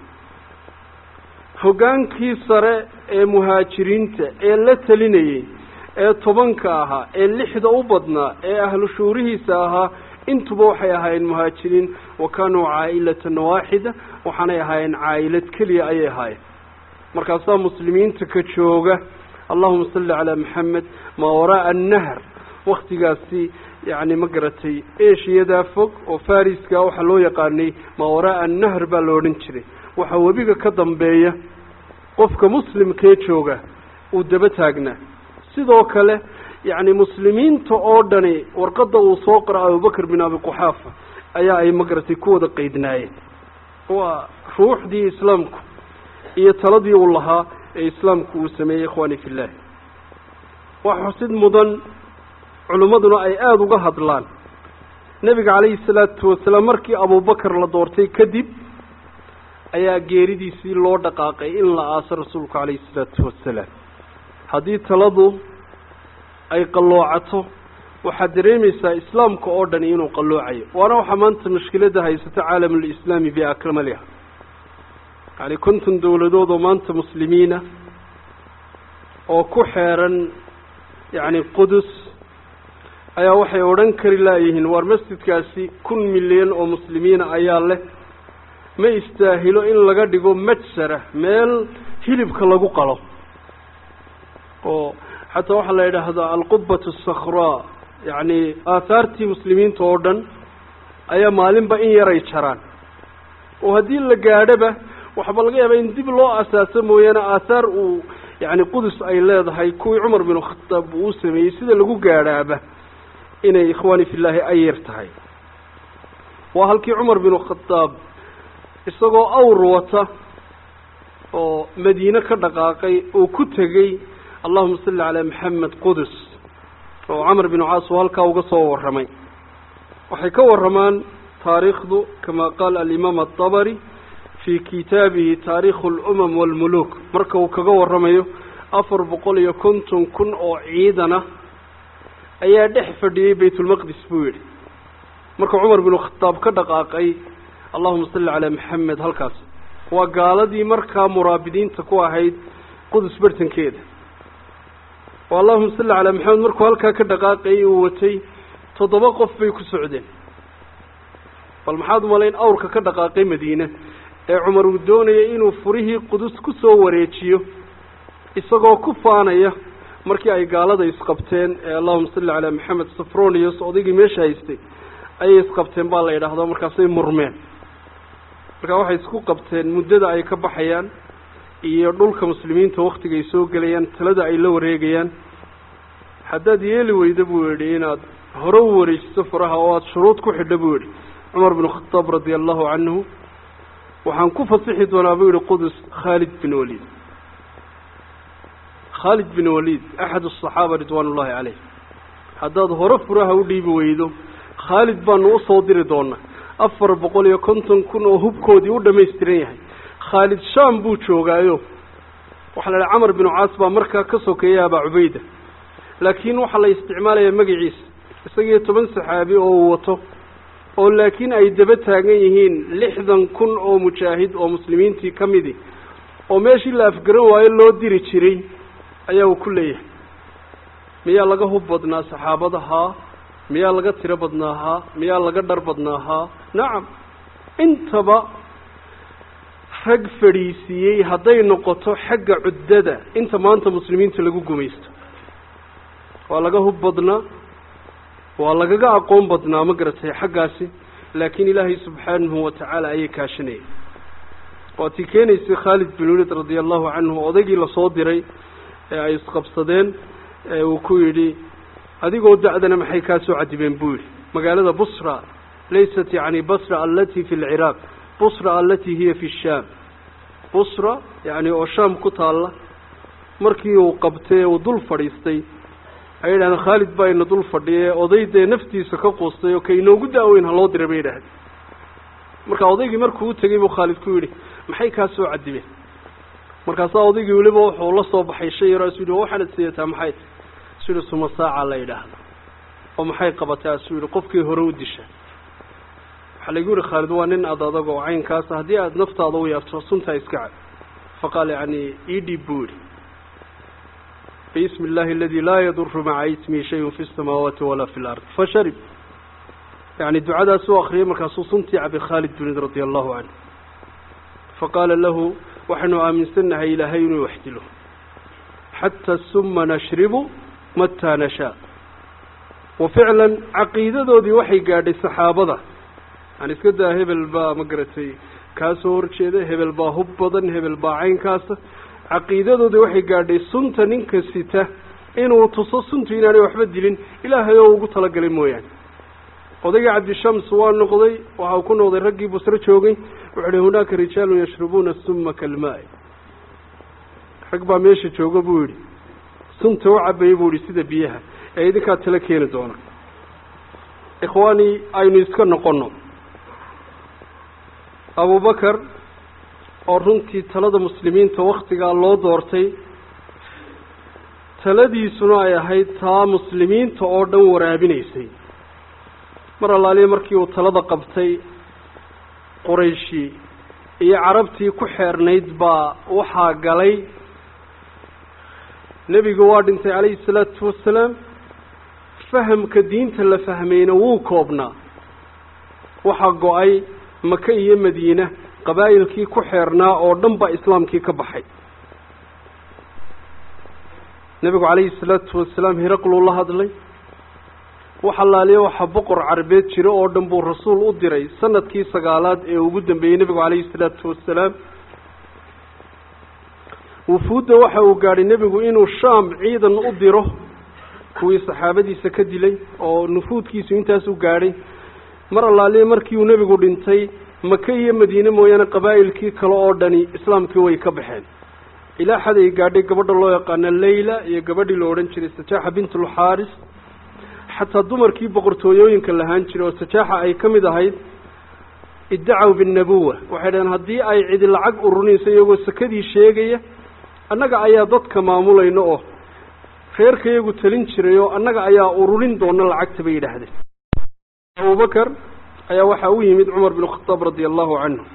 hoggaankii sare ee muhaajiriinta ee la talinayey ee tobanka ahaa ee lixda u badnaa ee ahlu shuurihiisa ahaa intuba waxay ahaayeen muhaajiriin wa kaanuu caa'ilatan waaxida waxaanay ahaayeen caa'ilad keliya ayay ahaayeen markaasaa muslimiinta ka jooga allahuma salli calaa maxamed maa wara'a annahr waktigaasi yacni ma garatay eshiyadaa fog oo fariska waxaa loo yaqaanay maa wara'a annahr baa la odhan jiray waxaa webiga ka dambeeya qofka muslimkee jooga uu daba taagnaa sidoo kale yacni muslimiinta oo dhani warqadda uu soo qora abubakr bin abi quxaafa ayaa ay ma garatay ku wada qeydnaayeen waa ruuxdii islaamku iyo taladii uu lahaa ee islaamku uu sameeyey ikhwaani fi llahi wax xusid mudan culimmaduna ay aada uga hadlaan nebiga calayhi salaatu wasalaam markii abubakar la doortay kadib ayaa geeridiisii loo dhaqaaqay in la aaso rasuulku calayhi salaatu wasalaam haddii taladu ay qalloocato waxaad dareemaysaa islaamka oo dhani inuu qalloocayo waana waxaa maanta mushkiladda haysata caalamulislaami biakmaliha yacni konton dowladood oo maanta muslimiina oo ku xeeran yacni qudus ayaa waxay odhan kari laayihiin waar masjidkaasi kun milyan oo muslimiina ayaa leh ma istaahilo in laga dhigo majsara meel hilibka lagu qalo oo xataa waxaa la yidhaahdaa alqubbatu asakhraa yacni aahaartii muslimiinta oo dhan ayaa maalinba in yaray jaraan oo haddii la gaadhoba waxba laga yaabaa in dib loo asaaso mooyaane aathaar uu yacni qudus ay leedahay kuwii cumar binu khataab uu sameeyey sida lagu gaadhaaba inay ikhwaani fillaahi ay yar tahay waa halkii cumar binu khataab isagoo awr wata oo madiine ka dhaqaaqay oo ku tegey allahuma salli calaa maxamed qudus oo camar binu caas oo halkaa uga soo warramay waxay ka warramaan taariikhdu kama qaala alimaam atabari fii kitaabihi taariikhu alumam waalmuluuk marka uu kaga warramayo afar boqol iyo konton kun oo ciidana ayaa dhex fadhiyey baytulmaqdis buu yidhi marka cumar binu khataab ka dhaqaaqay allahuma salli calaa maxamed halkaas waa gaaladii markaa muraabidiinta ku ahayd qudus bartankeeda oo allahuma salli calaa maxamed markuu halkaa ka dhaqaaqayay uu watay toddoba qof bay ku socdeen bal maxaad umalayn awrka ka dhaqaaqay madiine ee cumar uu doonayay inuu furihii qudus ku soo wareejiyo isagoo ku faanaya markii ay gaalada isqabteen ee allahuma salli calaa maxamed safronius odaygii meesha haystay ayay isqabteen baa la yidhaahdaa markaasay murmeen markaa waxay isku qabteen muddada ay ka baxayaan iyo dhulka muslimiinta waktiga ay soo gelayaan talada ay la wareegayaan haddaad yeeli weyda buu yidhi inaad hore u wareejiso faraha oo aada shuruud ku xidha buu yihi cumar binu khadaab radia allahu canhu waxaan ku fasixi doonaa buu yihi qudus khaalid bin waliid khaalid bin waliid axad asaxaaba ridwaan ullahi caleyh haddaad hore furaha u dhiibi weydo khaalid baanu usoo diri doonaa afar boqol iyo konton kun oo hubkoodii u dhamaystiran yahay khaalid shaam buu joogaayo waxaa la idhaha camar binu caas baa markaa ka sokeeya abaa cubayda laakiin waxaa la isticmaalayaa magaciisa isagiyo toban saxaabi oo uu wato oo laakiin ay daba taagan yihiin lixdan kun oo mujaahid oo muslimiintii ka midi oo meeshii la afgaran waayo loo diri jiray ayaa uu ku leeyahay miyaa laga hub badnaa saxaabada haa miyaa laga tiro badnaa haa miyaa laga dhar badnaa haa nacam intaba rag fadhiisiiyey hadday noqoto xagga cuddada inta maanta muslimiinta lagu gumaysto waa laga hub badnaa waa lagaga aqoon badnaa ma garatay xaggaasi laakiin ilaahay subxaanahu watacaala ayay kaashanayay waa tii keenaysay khaalid bin waliid radia allahu canhu odaygii lasoo diray ee ay isqabsadeen ee uu ku yidhi adigoo da-dana maxay kaa soo cadibeen buu yidhi magaalada busra laysat yani basra alati fi lciraaq busra alati hiya fi shaam busra yani oo shaam ku taalla markii uu qabtay uu dul fadhiistay ay yidhahdeen khaalid baa ina dul fadhiye oday dee naftiisa ka quustay oo ka inoogu da-weyn ha loo diray bay yidhahdeen marka odaygii markuu u tegey buu khaalid ku yidhi maxay kaa soo cadibeen markaasaa odaygii weliba wuxuu la soo baxay shay yaro asu yidhi waxaanad siyataa maxay ta asu yidhi suma saaca la yidhaahdo oo maxay qabatay asuu yidhi qofkii hore u disha waxaa laygu yihi khaalid waa nin ad adag oo caynkaasa haddii aada naftaada u yaabto suntaa iska cad faqaal yani idhib buu yidhi bismi illahi aladi laa yaduru maca ismihi shayun fi samaawaati walaa fi lard fasharib yani ducadaas u akriyay markaasuu suntii cabay khaalid binid radia allahu canhu faqaala lahu waxaynu aaminsannahay ilaahay inuu wax dilo xata suma nashribu mataa nashaa wa ficlan caqiidadoodii waxay gaadhay saxaabada yani iska daa hebel baa ma garatay kaa soo horjeeda hebel baa hub badan hebel baa caynkaasa caqiidadoodii waxay gaadhay sunta ninka sita inuu tuso suntu inaanay waxba dilin ilaahay oo ugu talagalay mooyaane odaygii cabdishams waa noqday waxa uu ku noqday raggii busro joogay wuxuu uhi hunaaka rijaalun yashrubuuna suma kalmaa-i rag baa meesha jooga buu yidhi sunta u cabayay buu yihi sida biyaha ee idinkaa tala keeni doona ikhwaani aynu iska noqono abubakar oo runtii talada muslimiinta waktigaa loo doortay taladiisuna ay ahayd taa muslimiinta oo dhan waraabinaysay mar allaaliya markii uu talada qabtay qurayshi iyo carabtii ku xeernayd baa waxaa galay nebigu waa dhintay calayhi salaatu wasalaam fahamka diinta la fahmayna wuu koobnaa waxaa go-ay maka iyo madiina qabaa'ilkii ku xeernaa oo dhan baa islaamkii ka baxay nebigu calayhi salaatu wasalaam hiraqluu la hadlay wax allaaliya waxaa boqor carabeed jiro oo dhan buu rasuul u diray sanadkii sagaalaad ee ugu dambeeyey nebigu calayhi salaatu wasalaam wufuudda waxa uu gaadhay nebigu inuu shaam ciidan u diro kuwii saxaabadiisa ka dilay oo nufuudkiisu intaas u gaadhay mar allaaliya markii uu nebigu dhintay maka iyo madiine mooyaane qabaa'ilkii kale oo dhani islaamkii way ka baxeen ilaa xad ay gaadhay gabadha loo yaqaano leyla iyo gabadhii la odhan jiray sajaaxa bintulxaaris xataa dumarkii boqortooyooyinka lahaan jiray oo sajaaxa ay ka mid ahayd iddacaw binnabuwa waxay dhaheen haddii ay cidi lacag ururinayso iyagoo sakadii sheegaya annaga ayaa dadka maamulayno oo reerka iyagu talin jiray oo annaga ayaa ururin doona lacagta bay yidhaahdeen abubakar ayaa waxaa u yimid cumar bin khataab radia allahu canhu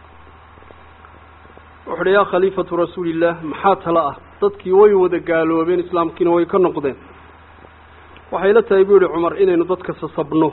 wuxu uhi yaa khaliifatu rasuulillaah maxaa tala ah dadkii way wada gaaloobeen islaamkiina way ka noqdeen waxay la tahay buu yihi cumar inaynu dadka sasabno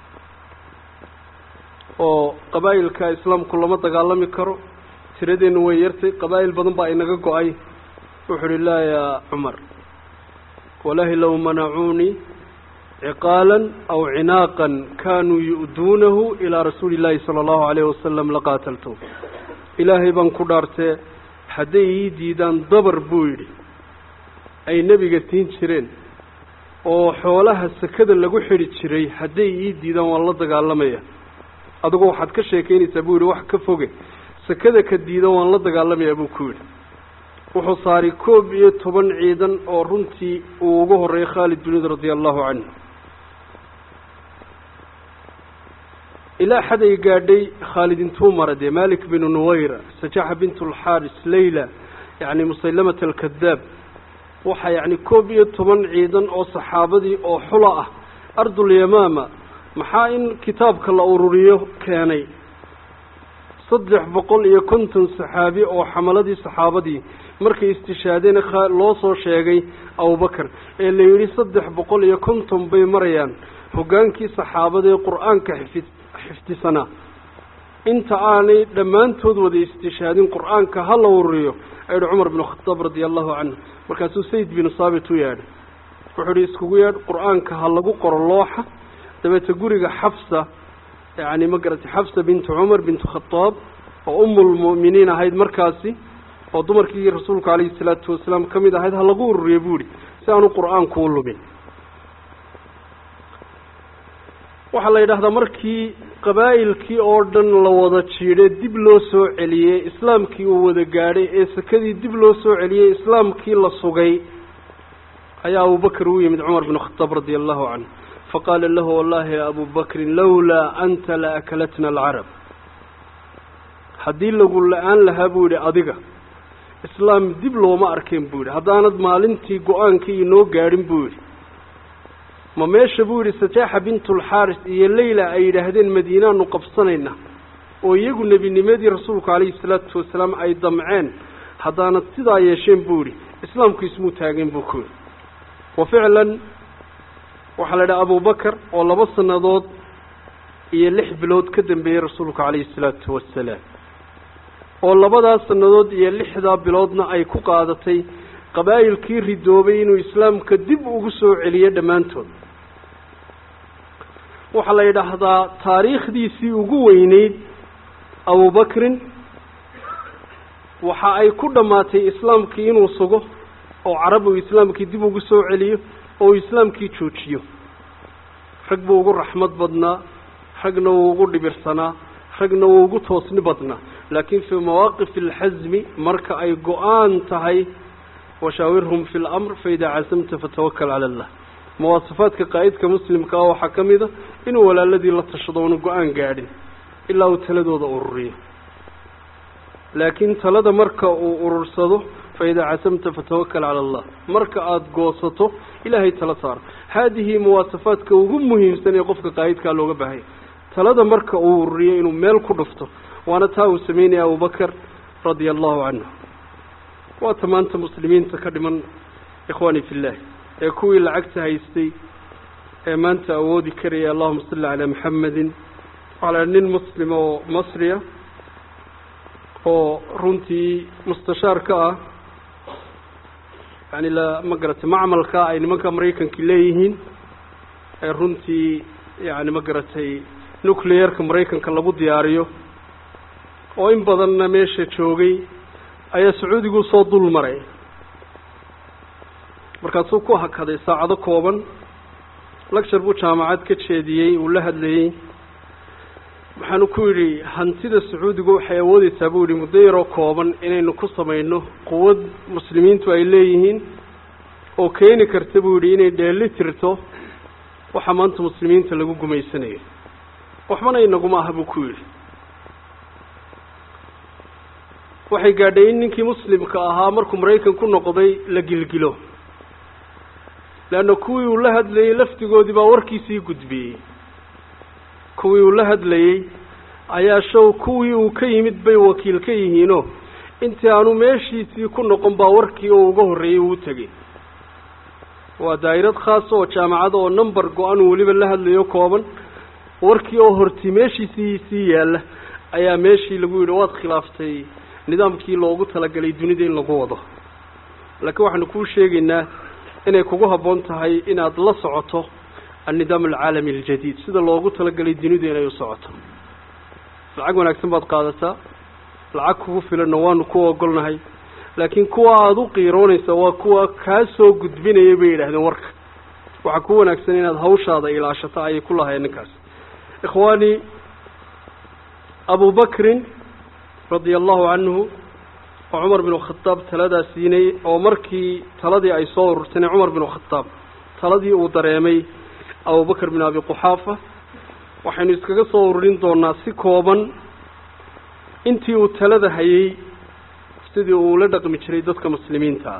oo qabaa'ilka islaamku lama dagaalami karo tiradeennu way yartay qabaa'il badan baa inaga go-ay wuxuu uhi laa yaa cumar walahi low manacuunii ciqaalan aw cinaaqan kaanuu yu'duunahu ilaa rasuuli illaahi sala allahu alayhi wasalam laqaataltu ilaahay baan ku dhaartee hadday ii diidaan dabar buu yidhi ay nebiga tiin jireen oo xoolaha sakada lagu xidhi jiray hadday ii diidaan waan la dagaalamaya adigoo waxaad ka sheekeynaysaa buu yidhi wax ka foge sakada ka diida waan la dagaalamayaa buu ku yidhi wuxuu saaray koob iyo toban ciidan oo runtii uu ugu horreeyay khaalid binid radia allahu canhu ilaa xad ay gaadhay khaalid intuu mara dee malik binu nuwayra sajaxa bint alxaaris leyla yacni musaylamat alkadaab waxaa yacni koob iyo toban ciidan oo saxaabadii oo xula ah ardulyamaama maxaa in kitaabka la ururiyo keenay saddex boqol iyo konton saxaabi oo xamaladii saxaabadii markay istishaadeen loo soo sheegay abubakar ee la yidhi saddex boqol iyo konton bay marayaan hoggaankii saxaabadaee qur-aanka xifid xifdisanaa inta aanay dhammaantood wada istishaadin qur-aanka ha la ururiyo ayidhi cumar binu khataab radia allahu canhu markaasuu sayd binu saabit u yeedhay wuxuu ihi iskugu yeedh qur-aanka ha lagu qoro looxa dabeete guriga xafsa yacni ma garatay xafsa bintu cumar bintu khataab oo umulmu'miniin ahayd markaasi oo dumarkii rasuulku calayhi salaatu wasalaam ka mid ahayd ha lagu ururiyo buu yihi si aanu qur-aanku u lumin waxaa la yidhaahdaa markii qabaa'ilkii oo dhan la wada jiidhay dib loo soo celiyey islaamkii uu wada gaadhay ee sakadii dib loo soo celiyey islaamkii la sugay ayaa abubakr u yimid cumar binu khataab radia allahu canhu faqaala lahu wallahi ya abu bakrin lawlaa anta la akalatna alcarab haddii lagu la-aan lahaa buu yidhi adiga islaam dib looma arkeen buu yidhi haddaanad maalintii go-aankii inoo gaadhin buu yidhi ma meesha buu yidhi sajaaxa bintulxaaris iyo leyla ay yidhaahdeen madiinaanu qabsanayna oo iyagu nebinimadii rasuulku calayhi salaatu wasalaam ay damceen haddaanad sidaa yeesheen buu yidhi islaamku ismuu taageen buu ku yidhi wa ficlan waxaa la idhaha abubakar oo laba sannadood iyo lix bilood ka dambeeyey rasuulku calayhi salaatu wasalaam oo labadaas sannadood iyo lixdaa biloodna ay ku qaadatay qabaa'ilkii ridoobay inuu islaamka dib ugu soo celiyo dhammaantood waxaa la yidhaahdaa taariikhdiisii ugu weyneyd abubakrin waxa ay ku dhammaatay islaamkii inuu sugo oo carab uu islaamkii dib ugu soo celiyo oo uu islaamkii joojiyo rag buu ugu raxmad badnaa ragna wuu ugu dhibirsanaa ragna wuu ugu toosni badnaa laakiin fii mawaaqif alxasmi marka ay go-aan tahay washaawirhum fi lamr faidaa casamta fatawakal cala allah muwaasafaadka qaa'idka muslimka ah waxaa ka mid a inuu walaaladii la tashado oonu go-aan gaadhin ilaa uu taladooda ururiyo laakiin talada marka uu urursado faidaa casamta fatawakal cala allah marka aada goosato ilaahay tala saaro haadihi muwaasafaadka ugu muhiimsan ee qofka qaa'idkaa looga baahaya talada marka uu ururiyo inuu meel ku dhufto waana taa uu sameynaya abubakar radia allahu canhu waata maanta muslimiinta ka dhiman ikhwaani fillah ee kuwii lacagta haystay ee maanta awoodi karaya allahuma salli calaa maxamedin waxaa la nin muslim oo masriya oo runtii mustashaar ka ah yani la ma garatay macmalka ay nimanka maraykanki leeyihiin ee runtii yani ma garatay nuclearka maraykanka lagu diyaariyo oo in badanna meesha joogay ayaa sacuudigu soo dul maray markaasuu ku hakaday saacado kooban lecture buu jaamacad ka jeediyey uu la hadlayey waxaanu ku yidhi hantida sacuudigu waxay awoodeysaa buu yihi muddo yaroo kooban inaynu ku samayno quwad muslimiintu ay leeyihiin oo keeni karta buu yidhi inay dheeli tirto waxa maanta muslimiinta lagu gumaysanayo waxbana inaguma aha buu ku yidhi waxay gaadhay in ninkii muslimka ahaa markuu maraykan ku noqday la gilgilo leanna kuwii uu la hadlayey laftigoodii baa warkiisii gudbiyey kuwii uu la hadlayey ayaa show kuwii uu ka yimid bay wakiil ka yihiinoo intii aanu meeshiisii ku noqon baa warkii oo uga horreeyey uu tegey waa daa'irad khaasa oo jaamacada oo number go-an uu weliba la hadlayo kooban warkii oo horti meeshiisii sii yaalla ayaa meeshii lagu yidhi waad khilaaftay nidaamkii loogu talagalay dunida in lagu wado laakiin waxaanu kuu sheegaynaa inay kugu habboon tahay inaad la socoto annidaam alcaalami aljadiid sida loogu talagalay dunidu inay u socoto lacag wanaagsan baad qaadataa lacag kugu filanna waanu ku ogolnahay laakiin kuwa aada u qiiroonaysa waa kuwa kaa soo gudbinaya bay yidhahdeen warka waxaa ku wanaagsan inaad hawshaada ilaashato ayay ku lahayen ninkaas ikhwaani abu bakrin radia allahu canhu oo cumar bin khadaab taladaa siinay oo markii taladii ay soo ururtayna cumar bin khadaab taladii uu dareemay abubakr bin abi quxaafa waxaynu iskaga soo ururin doonaa si kooban intii uu talada hayay sidii uu la dhaqmi jiray dadka muslimiinta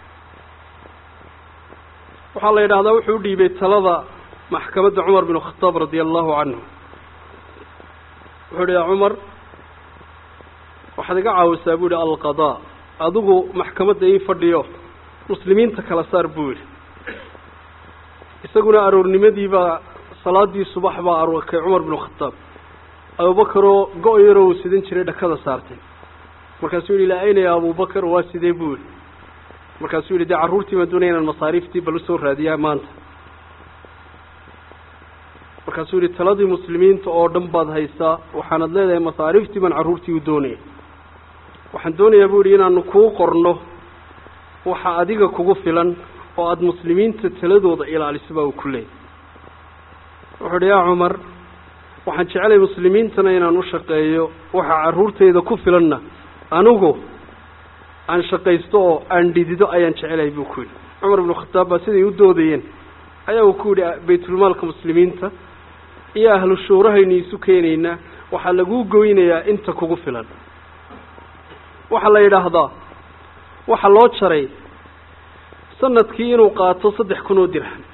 waxaa la yidhahdaa wuxuu u dhiibay talada maxkamadda cumar bin khadaab radia allahu canhu wuxuu ihi cumar waxaad iga caawisaa buu yihi alqadaa adigu maxkamadda ii fadhiyo muslimiinta kala saar buu yidhi isaguna aroornimadiibaa salaadii subax baa arkay cumar bin khadaab abubakaroo go- yaroo uu sidan jiray dhakada saartay markaasuu yihi laa ayna ya abubakar waa sidee buu yihi markaasuu yihi dee carruurtii baan doonaya inaan masaariiftii bal usoo raadiyaa maanta markaasuu yihi taladii muslimiinta oo dhan baad haysaa waxaanad leedahay masaariiftii baan carruurtii u doonaya waxaan doonayaa buu yihi inaanu kuu qorno waxa adiga kugu filan oo aada muslimiinta taladooda ilaaliso baa uu ku leeyay wuxuu uhi yaa cumar waxaan jecelay muslimiintana inaan u shaqeeyo waxa carruurtayda ku filanna anigu aan shaqaysto oo aan dhidido ayaan jecelahay buu ku yidhi cumar ibnu khataab baa siday u doodayeen ayaa uu ku yidhi baytulmaalka muslimiinta iyo ahlu shuurahaynu isu keenaynaa waxaa laguu goynayaa inta kugu filan waxaa la yidhaahdaa waxaa loo jaray sanadkii inuu qaato saddex kun oo dirham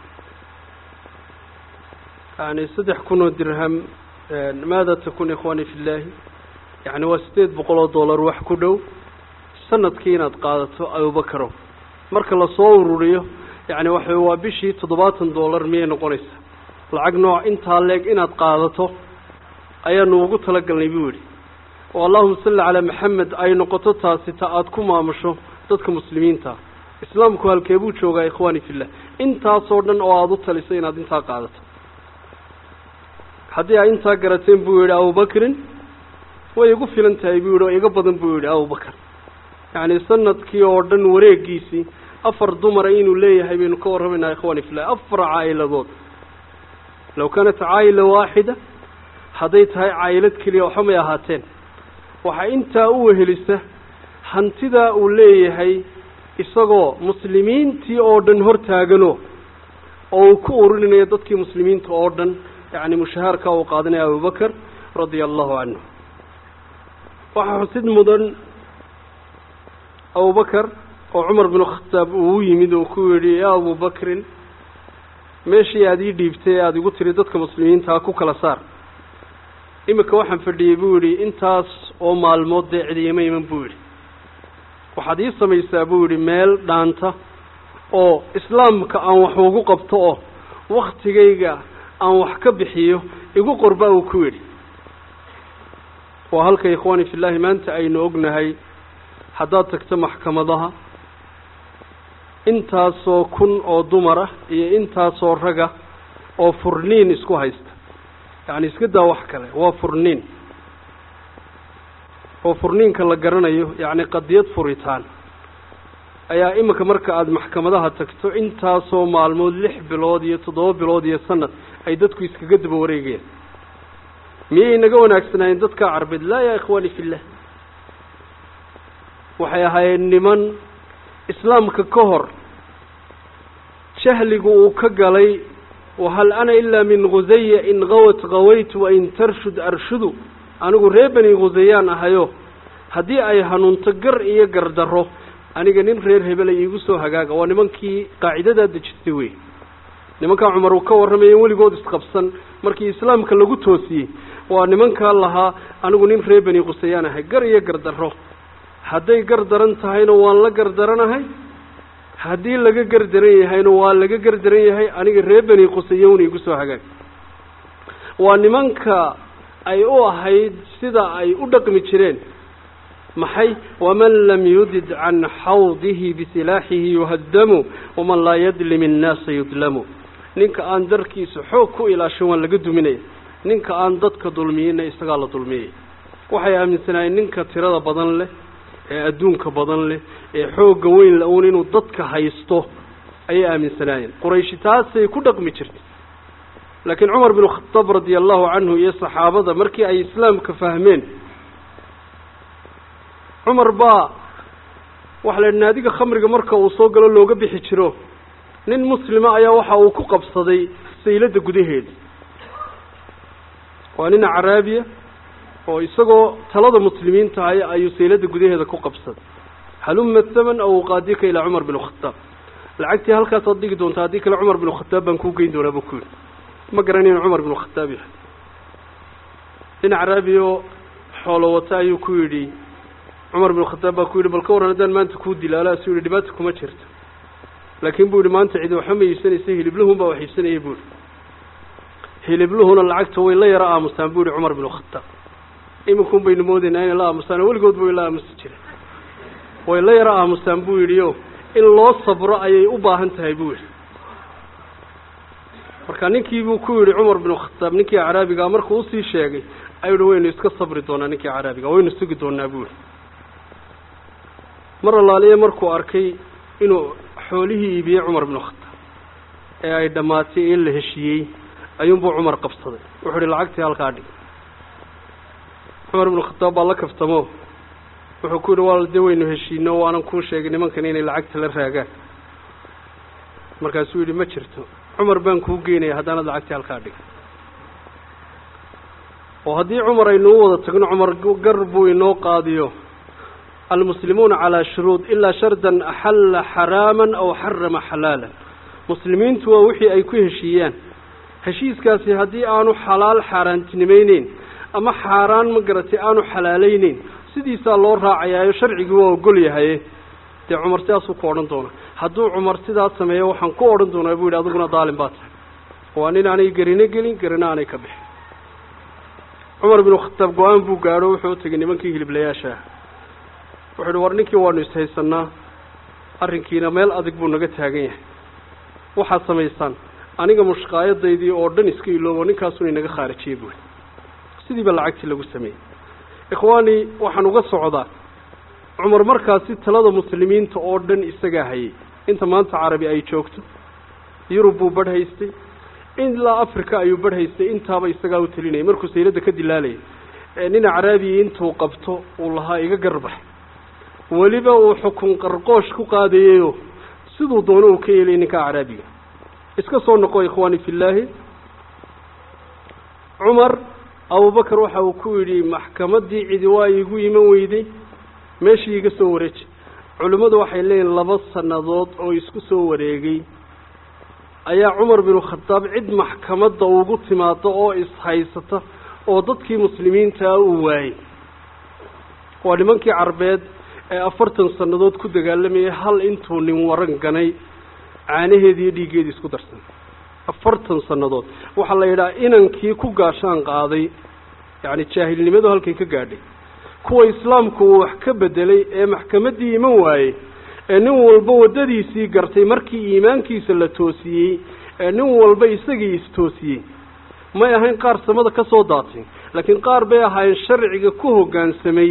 yani saddex kun oo dirham maada takun ikhwaani fi llaahi yani waa sideed boqol oo dollar wax ku dhow sanadkii inaad qaadato abubakarow marka lasoo ururiyo yani waxa waa bishii toddobaatan dollar miyay noqonaysaa lacag nooc intaa leeg inaad qaadato ayaanu ugu talagalnay buu yidhi oo allahuma salli calaa maxamed ay noqoto taasi ta aada ku maamusho dadka muslimiinta islaamku halkee buu joogaa ikhwaani fillah intaasoo dhan oo aada u taliso inaad intaa qaadato haddii ay intaa garateen buu yidhi abubakrin way igu filan tahay buu yidhi oo iga badan buu yidhi abubakar yacni sanadkii oo dhan wareegiisii afar dumara inuu leeyahay baynu ka warramaynaa ikhwani fillah afar caa'iladood low kaanat caa'ila waaxida hadday tahay caa'ilad keliya waxba may ahaateen waxaa intaa u wehelisa hantidaa uu leeyahay isagoo muslimiintii oo dhan hortaagano oo uu ku ururinayo dadkii muslimiinta oo dhan yacni mushahaarka uu qaadanaya abubakar radia allahu canhu waxaa xusid mudan abubakar oo cumar binu khataab uu u yimid uu ku yidhi yaa abubakrin meeshii aada ii dhiibtay ee aada igu tiri dadka muslimiintaa ku kala saar iminka waxaan fadhiyey buu yidhi intaas oo maalmood dee cidiyama iman buu yidhi waxaad ii samaysaa buu yidhi meel dhaanta oo islaamka aan wax ugu qabto oo waktigayga aan wax ka bixiyo igu qorba uu ku yidhi waa halka ikhwaani fillaahi maanta aynu ognahay haddaad tagto maxkamadaha intaasoo kun oo dumar ah iyo intaasoo raga oo furniin isku haysta yacni iska daa wax kale waa furniin oo furniinka la garanayo yacni qadiyad furitaan ayaa iminka marka aada maxkamadaha tagto intaasoo maalmood lix bilood iyo toddoba bilood iyo sanad ay dadku iskaga daba wareegayaan miyay naga wanaagsanaayeen dadkaa carbeed laa yaa ikhwaani fillah waxay ahaayeen niman islaamka ka hor jahligu uu ka galay wahal ana ilaa min khusaya in gawat gawaytu wain tarshud arshudu anigu reer beni khusayaan ahayo haddii ay hanuunto gar iyo gardarro aniga nin reer hebela iigu soo hagaaga waa nimankii qaacidadaa dejistay wey nimankaa cumar uu ka warramaya weligood isqabsan markii islaamka lagu toosiyey waa nimankaa lahaa anigu nin reer beni khusayaan ahay gar iyo gardarro hadday gar daran tahayna waan la gardaranahay haddii laga gardaran yahayna waa laga gardaran yahay aniga reer beni khusayowna igu soo hagaag waa nimanka ay u ahayd sida ay u dhaqmi jireen maxay waman lam yudid can xawdihi bisilaaxihi yuhadamu waman laa yadlim innaasa yudlamu ninka aan darkiisa xoog ku ilaashan waan laga duminaya ninka aan dadka dulmiyeyna isagaa la dulmiyaya waxay aaminsanaayeen ninka tirada badan leh ee adduunka badan leh ee xoogga weyn la-uun inuu dadka haysto ayay aaminsanaayeen qurayshi taasay ku dhaqmi jirtay laakiin cumar bin khataab radia allahu canhu iyo saxaabada markii ay islaamka fahmeen cumar baa waxa la yidhi naadiga khamriga marka uu soo galo looga bixi jiro nin muslima ayaa waxa uu ku qabsaday sayladda gudaheeda waa nin acraabiya oo isagoo talada muslimiinta hay ayuu sayladda gudaheeda ku qabsaday haluma thaman aw uqaadika ilaa cumar bin khataab lacagtii halkaasaad dhigi doontaa haddii kale cumar bin khataab baan kuu geyn doonaa buu ku yidhi ma garanayno cumar bin khataab yahay nin acraabiya oo xoolo wata ayuu ku yidhi cumar bin khataab baa ku yidhi bal ka warran haddaan maanta kuu dilaala asuu yihi dhibaata kuma jirto laakiin buu yihi maanta cidi waxba ma iibsanaysa hilibluhun baa wax iibsanaya buu yihi hilibluhuna lacagta way la yaro aamusaan buu yihi cumar bin khataab iminkun baynu moodaynaa inay la aamusaan weligood bay la aamusi jireen way la yaro aamusaan buu yidhi o in loo sabro ayay u baahan tahay buu yidhi marka ninkii buu ku yidhi cumar bin khataab ninkii acraabigaa markuu usii sheegay ayuu yihi waynu iska sabri doonaa ninkii acraabiga waynu sugi doonaa buu yihi mar allaaliye markuu arkay inuu xoolihii iibiyey cumar bin khataab ee ay dhammaatay in la heshiiyey ayuunbuu cumar qabsaday wuxuu ihi lacagtii halkaa dhig cumar bin khataab baa la kaftamo wuxuu ku yidhi waa dee waynu heshiino waanan kuu sheegay nimankan inay lacagta la raagaan markaasuu yidhi ma jirto cumar baan kuu geynaya haddaanad lacagtii halkaa dhig oo haddii cumar aynu u wada tagno cumar gar buu inoo qaadiyo almuslimuuna calaa shuruud ilaa shardan axalla xaraaman aw xarama xalaalan muslimiintu waa wixii ay ku heshiiyaan heshiiskaasi haddii aanu xalaal xaaraantinimayneyn ama xaaraan ma garatay aanu xalaalayneyn sidiisaa loo raacayaayo sharcigii waa ogol yahaye dee cumar sidaasuu ku odhan doona hadduu cumar sidaas sameeyo waxaan ku odhan doonaa buu yidhi adiguna daalin baa tahay waa nin aanay gerino gelin gerino aanay ka bixin cumar binu khataab go-aan buu gaadho wuxuu u tegay nimankii hiliblayaasha ah wuxuu ihi war ninkii waanu ishaysanaa arrinkiina meel adag buu naga taagan yahay waxaad samaysaan aniga mushqaayadaydii oo dhan iska iloobo ninkaasuna inaga khaarijiyey buui sidiiba lacagtii lagu sameeyey ikhwaani waxaan uga socdaa cumar markaasi talada muslimiinta oo dhan isagaa hayay inta maanta carabi ay joogto yurub buu badh haystay ilaa africa ayuu badh haystay intaaba isagaa u telinayay markuu sayladda ka dilaalayay nin acraabiya intuu qabto uu lahaa iga garbax weliba uu xukun qarqoosh ku qaadayeyo siduu doono uu ka yeelay ninka acraabiga iska soo noqo ikhwaani fillaahi cumar abubakar waxa uu ku yidhi maxkamaddii cidi waa iigu iman weyday meeshii iga soo wareeji culimmadu waxay leeyihin laba sannadood oo isku soo wareegay ayaa cumar binu khataab cid maxkamadda ugu timaado oo ishaysata oo dadkii muslimiintaa uu waayey waa nimankii carbeed ee afartan sannadood ku dagaalamayay hal intuu nin waran ganay caanaheedi iyo dhiiggeedii isku darsan afartan sannadood waxaa la yidhaha inankii ku gaashaan qaaday yacni jaahilnimadu halkay ka gaadhay kuwa islaamku uu wax ka bedelay ee maxkamaddii iman waayey ee nin walba waddadiisii gartay markii iimaankiisa la toosiyey ee nin walba isagii istoosiyey may ahayn qaar samada ka soo daatay laakiin qaar bay ahaayeen sharciga ku hoggaansamay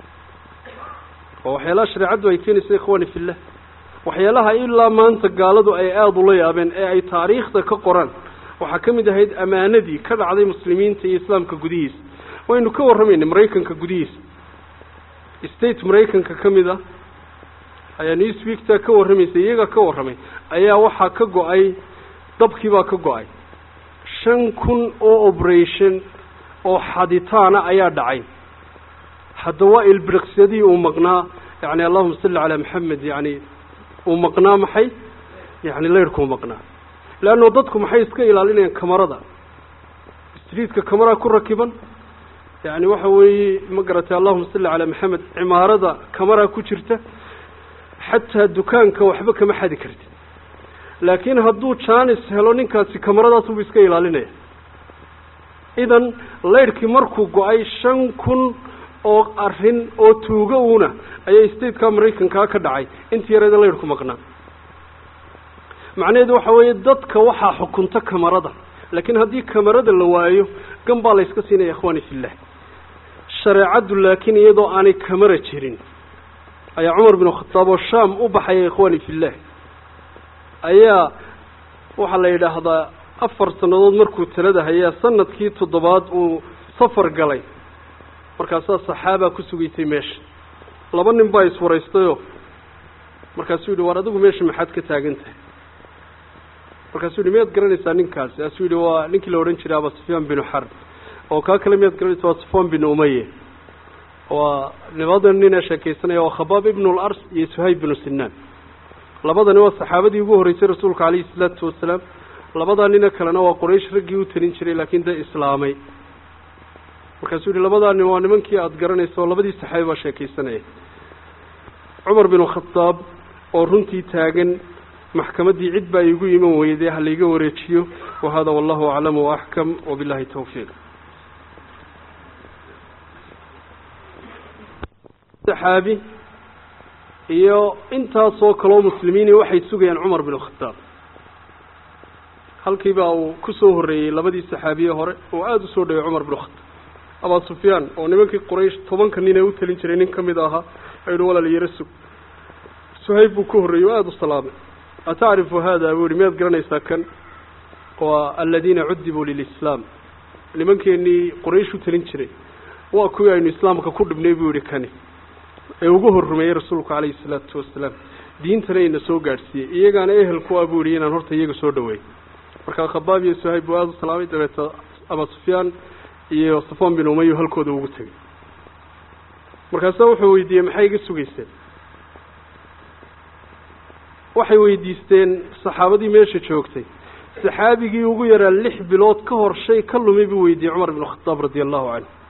oo waxyaalaha shareecaddu ay keenaysa ikhwaani fillah waxyaalaha ilaa maanta gaaladu ay aada ula yaabeen ee ay taariikhda ka qoraan waxaa ka mid ahayd ammaanadii ka dhacday muslimiinta iyo islaamka gudihiisa waynu ka warramaynay maraykanka gudihiisa state maraykanka ka mid ah ayaa newsweekta ka warramaysa iyaga ka warramay ayaa waxaa ka go-ay dabkii baa ka go-ay shan kun oo operation oo xaditaana ayaa dhacay hadda waa ilbiriqsyadii uu maqnaa yani allahuma salli calaa maxamed yani uu maqnaa maxay yani layrhkuu maqnaa leanno dadku maxay iska ilaalinayaan kamarada streetka kamara ku rakiban yani waxa weeye ma garatay allahuma salli calaa maxamed cimaarada kamara ku jirta xataa dukaanka waxba kama xadi kartid laakiin hadduu janis helo ninkaasi kamaradaasubu iska ilaalinaya idan layrhkii markuu go-ay shan kun oo arrin oo tuugo uuna ayaa stateka maraykankaa ka dhacay intii yareeda layrhku maqnaa macnaheedu waxa weeye dadka waxaa xukunta kamarada laakiin haddii kamarada la waayo gan baa la yska siinaya ikhwaani fillah shareecaddu laakiin iyadoo aanay kamara jirin ayaa cumar binu khataab oo shaam u baxaya ikhwaani fillah ayaa waxaa la yidhaahdaa afar sannadood markuu talada hayaa sanadkii toddobaad uu safar galay markaasaa saxaabaa ku sugaysay meesha laba nin baa iswaraystayoo markaasuu yidhi waar adigu meesha maxaad ka taagan tahay markaasuu yidhi miyaad garanaysaa ninkaasi kaasuu yidhi waa ninkii la odhan jiray aba sufyaan binu xarb oo kaa kale miyaad garanaysaa waa sufyaan bin umaye waa labada nin ee sheekaysanaya waa khabaab ibnu lars iyo suhayb binu sinaan labadani waa saxaabadii ugu horreysay rasuulka calayhi salaatu wasalaam labadaa nina kalena waa quraysh raggii u talin jiray laakiin dee islaamay markaasuu yihi labadaa nin waa nimankii aada garanaysa oo labadii saxaabi baa sheekaysanaya cumar binu khadaab oo runtii taagan maxkamaddii cid baa iigu iman weyday ha laiga wareejiyo wa hada wallahu aclam waaxkam wabillahi tawfiiq saxaabi iyo intaasoo kaloo muslimiini waxay sugayaan cumar binu khadaab halkiibaa uu ku soo horreeyey labadii saxaabiye hore oo aada u soo dhaway cumar binu khadaab abaa sufyaan oo nimankii quraysh tobanka nin ee u talin jiray nin ka mid ahaa ayuhi walaal yaro sug suhayb buu ka horreeyey oo aada u salaamay atacrifu hada buu yihi miyaad garanaysaa kan waa aladiina cudibuu lilislaam nimankeenii quraysh u talin jiray waa kuwii aynu islaamka ku dhibnay buu yihi kani ee ugu horrumeeyey rasuulku calayhi salaatu wasalaam diintana ina soo gaadhsiiyey iyagaana ehel ku ah buu yihi inaan horta iyaga soo dhaweey markaa khabaab iyo suhayb buu aada u salaamay dabeeta abaa sufyaan iyo safaan bin umayo halkooda ugu tegay markaasa wuxuu weydiiyey maxay iga sugayseen waxay weydiisteen saxaabadii meesha joogtay saxaabigii ugu yaraa lix bilood ka hor shay ka lumi buu weydiiyey cumar binu khadaab radia allahu canhu